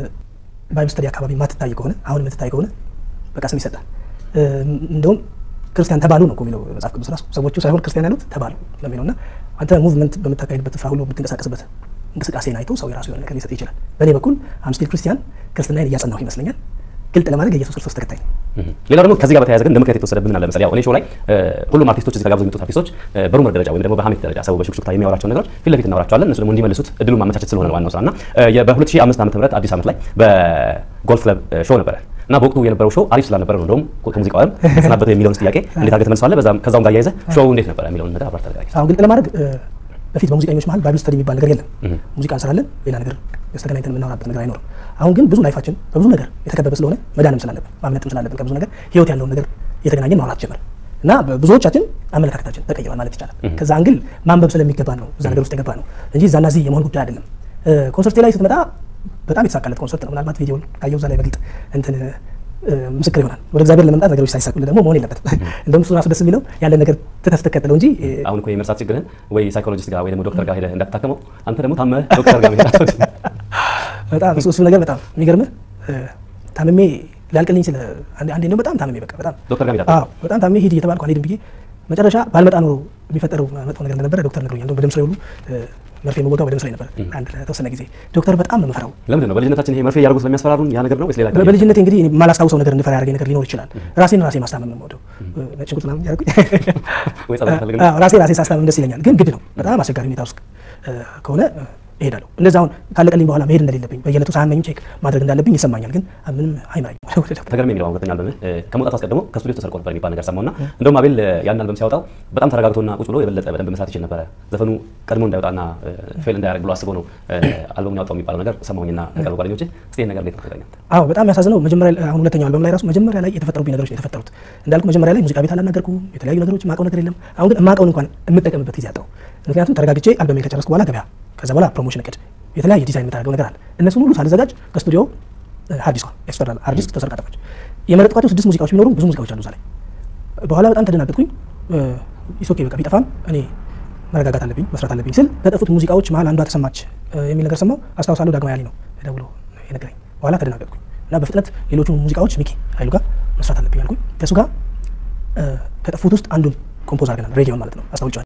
ባይብል ስተዲ አካባቢ ማትታይ ከሆነ አሁን የምትታይ ከሆነ በቃ ስም ይሰጣል። እንደውም ክርስቲያን ተባሉ ነው እኮ የሚለው መጽሐፍ ቅዱስ ራሱ ሰዎቹ ሳይሆን ክርስቲያን ያሉት ተባሉ ለሚለው እና አንተ ሙቭመንት በምታካሄድበት ስፍራ ሁሉ የምትንቀሳቀስበት እንቅስቃሴን አይቶ ሰው የራሱ የሆነ ነገር ሊሰጥ ይችላል። በእኔ በኩል አምስቲል ክርስቲያን ክርስትናን እያጸናሁ ይመስለኛል። ግልጥ ለማድረግ የኢየሱስ ክርስቶስ ተከታይ ነው። ሌላው ደግሞ ከዚህ ጋር በተያያዘ ግን እንደ ምክንያት የተወሰደብን አለ መሰለኝ። ያው እኔ ሾው ላይ ሁሉም አርቲስቶች እዚህ ተጋብዘው የሚመጡት አርቲስቶች በሩመር ደረጃ ወይም ደግሞ በሀሜት ደረጃ ሰው በሹክሹክታ የሚያወራቸውን ነገሮች ፊት ለፊት እናወራቸዋለን። እነሱ ደግሞ እንዲመልሱት እድሉን ማመቻቸት ስለሆነ ነው ዋናው ስራ እና በ2005 ዓመተ ምህረት አዲስ ዓመት ላይ በጎልፍ ክለብ ሾው ነበረ እና በወቅቱ የነበረው ሾው አሪፍ ስላልነበረ ነው እንደውም ከሙዚቃው ዓለም ተሰናበተ የሚለውን ጥያቄ እንዴት አድርገህ ትመልሰዋለህ? ከዛውም ጋር እያይዘህ ሾው እንዴት ነበረ የሚለውን ነገር አብራር ተደጋግኝ። አሁን ግልጥ ለማድረግ በፊት በሙዚቀኞች መሀል ባይብል ስተዲ የሚባል ነገር የለም። ሙዚቃ እንሰራለን፣ ሌላ ነገር ተገናኝተን የምናወራበት ነገር አይኖርም። አሁን ግን ብዙ ላይፋችን በብዙ ነገር የተከበበ ስለሆነ መዳንም ስላለብን ማምለጥም ስላለብን ከብዙ ነገር ህይወት ያለውን ነገር እየተገናኘን ማውራት ጀመር እና ብዙዎቻችን አመለካከታችን ተቀይሯል ማለት ይቻላል። ከዛ አንግል ማንበብ ስለሚገባ ነው እዛ ነገር ውስጥ የገባ ነው እንጂ እዛና እዚህ የመሆን ጉዳይ አይደለም። ኮንሰርቴ ላይ ስትመጣ በጣም የተሳካለት ኮንሰርት ነው። ምናልባት ቪዲዮን ካየው እዛ ላይ በግልጥ እንትን ምስክር ይሆናል። ወደ እግዚአብሔር ለመምጣት ነገሮች ሳይሳኩልህ ደግሞ መሆን የለበትም። እንደውም እሱ ራሱ ደስ የሚለው ያለን ነገር ትተህ ስትከተለው እንጂ አሁን እኮ የመርሳት ችግርህን ወይ ሳይኮሎጂስት ጋር ወይ ደግሞ ዶክተር ጋር ሄደህ እንዳትታከመው አንተ ደግሞ ታመህ ዶክተር ጋር መሄድ በጣም እሱ እሱ ነገር በጣም የሚገርምህ ታምሜ ሊያልቅልኝ ስለ አንዴ ነው በጣም ታምሜ በቃ በጣም ዶክተር ጋር ሄዳለህ? አዎ በጣም ታምሜ ሂድ እየተባልኩ አልሄድም ብዬ መጨረሻ ባልመጣ ኖሮ የሚፈጠረው መጥፎ ነገር እንደነበረ ዶክተር ነግሮኛል። እንደውም በደም ስሬ ሁሉ መርፌ መወጋው በደም ስሬ ነበር አንድ ለተወሰነ ጊዜ። ዶክተር በጣም ነው የምፈራው። ለምንድን ነው በልጅነታችን ይሄ መርፌ እያደረጉ ስለሚያስፈራሩን ያ ነገር ነው ወይስ ሌላ ነገር? በልጅነቴ እንግዲህ እኔ የማላስታውሰው ነገር እንድፈራ ያደረገኝ ነገር ሊኖር ይችላል። ራሴን ራሴ ማስታመም ነው የምወደው። ነጭ ሽንኩርት ምናምን እያደረጉኝ ወይ ጸሎት ፈልግ ነው? አዎ፣ ራሴ ራሴ ሳስታመም ደስ ይለኛል። ግን ግድ ነው በጣም አስቸጋሪ ሁኔታ ውስጥ ከሆነ እሄዳለሁ። እንደዛ አሁን ካለቀልኝ በኋላ መሄድ እንደሌለብኝ በየዕለቱ ሳያመኝ ቼክ ማድረግ እንዳለብኝ ይሰማኛል። ግን ምንም አይመራኝም ወደ ዶክተር ተገርሜ የሚለው አሁን ሁለተኛ አልበምህ ከመውጣቱ አስቀድሞ ከስቱዲዮ ተሰርቆ ነበር የሚባል ነገር ሰማሁና እንደውም አቤል ያን አልበም ሲያወጣው በጣም ተረጋግቶና ቁጭ ብሎ የበለጠ በደንብ መስራት ይችል ነበረ። ዘፈኑ ቀድሞ እንዳይወጣና ፌል እንዳያደርግ ብሎ አስቦ ነው አልበሙን ያወጣው የሚባለው ነገር ሰማሁኝና ከቅርብ ጓደኞቼ እስቲ ይሄን ነገር እንዴት ነው ተገናኘህ? አዎ በጣም ያሳዝነው መጀመሪያ ላይ- አሁን ሁለተኛው አልበም ላይ ራሱ መጀመሪያ ላይ የተፈጠሩብኝ ነገሮች ነው የተፈጠሩት። እንዳልኩ መጀመሪያ ላይ ሙዚቃ ቤት አላናገርኩም፣ የተለያዩ ነገሮች የማውቀው ነገር የለም። አሁን ግን የማውቀውን እንኳን የምጠቀምበት ጊዜ አጣሁ። ምክንያቱም ተረጋግቼ አልበሜን ከጨረስኩ በኋላ ገበያ፣ ከዛ በኋላ ፕሮሞሽን እቅድ፣ የተለያየ ዲዛይን የምታደርገው ነገር አለ። እነሱን ሁሉ ሳልዘጋጅ ከስቱዲዮ ሃርድ ዲስኳ ኤክስተርናል ሃርድ ዲስክ ተሰርቃ ጠፋች። የመረጥኳቸው ስድስት ሙዚቃዎች ቢኖሩ ብዙ ሙዚቃዎች አሉ እዛ ላይ። በኋላ በጣም ተደናገጥኩኝ። ኢሶኬ በቃ ቢጠፋም እኔ መረጋጋት አለብኝ መስራት አለብኝ ስል ከጠፉት ሙዚቃዎች መሀል አንዷ ተሰማች የሚል ነገር ሰማሁ። አስታውሳለሁ ዳግማ ያሊ ነው ደውሎ የነገረኝ። በኋላ ተደናገጥኩኝ እና በፍጥነት ሌሎቹ ሙዚቃዎች ሚኪ ኃይሉ ጋር መስራት አለብኝ አልኩኝ። ከእሱ ጋር ከጠፉት ውስጥ አንዱን ኮምፖዝ አድርገናል። ሬዲዮን ማለት ነው አስታውጫዋል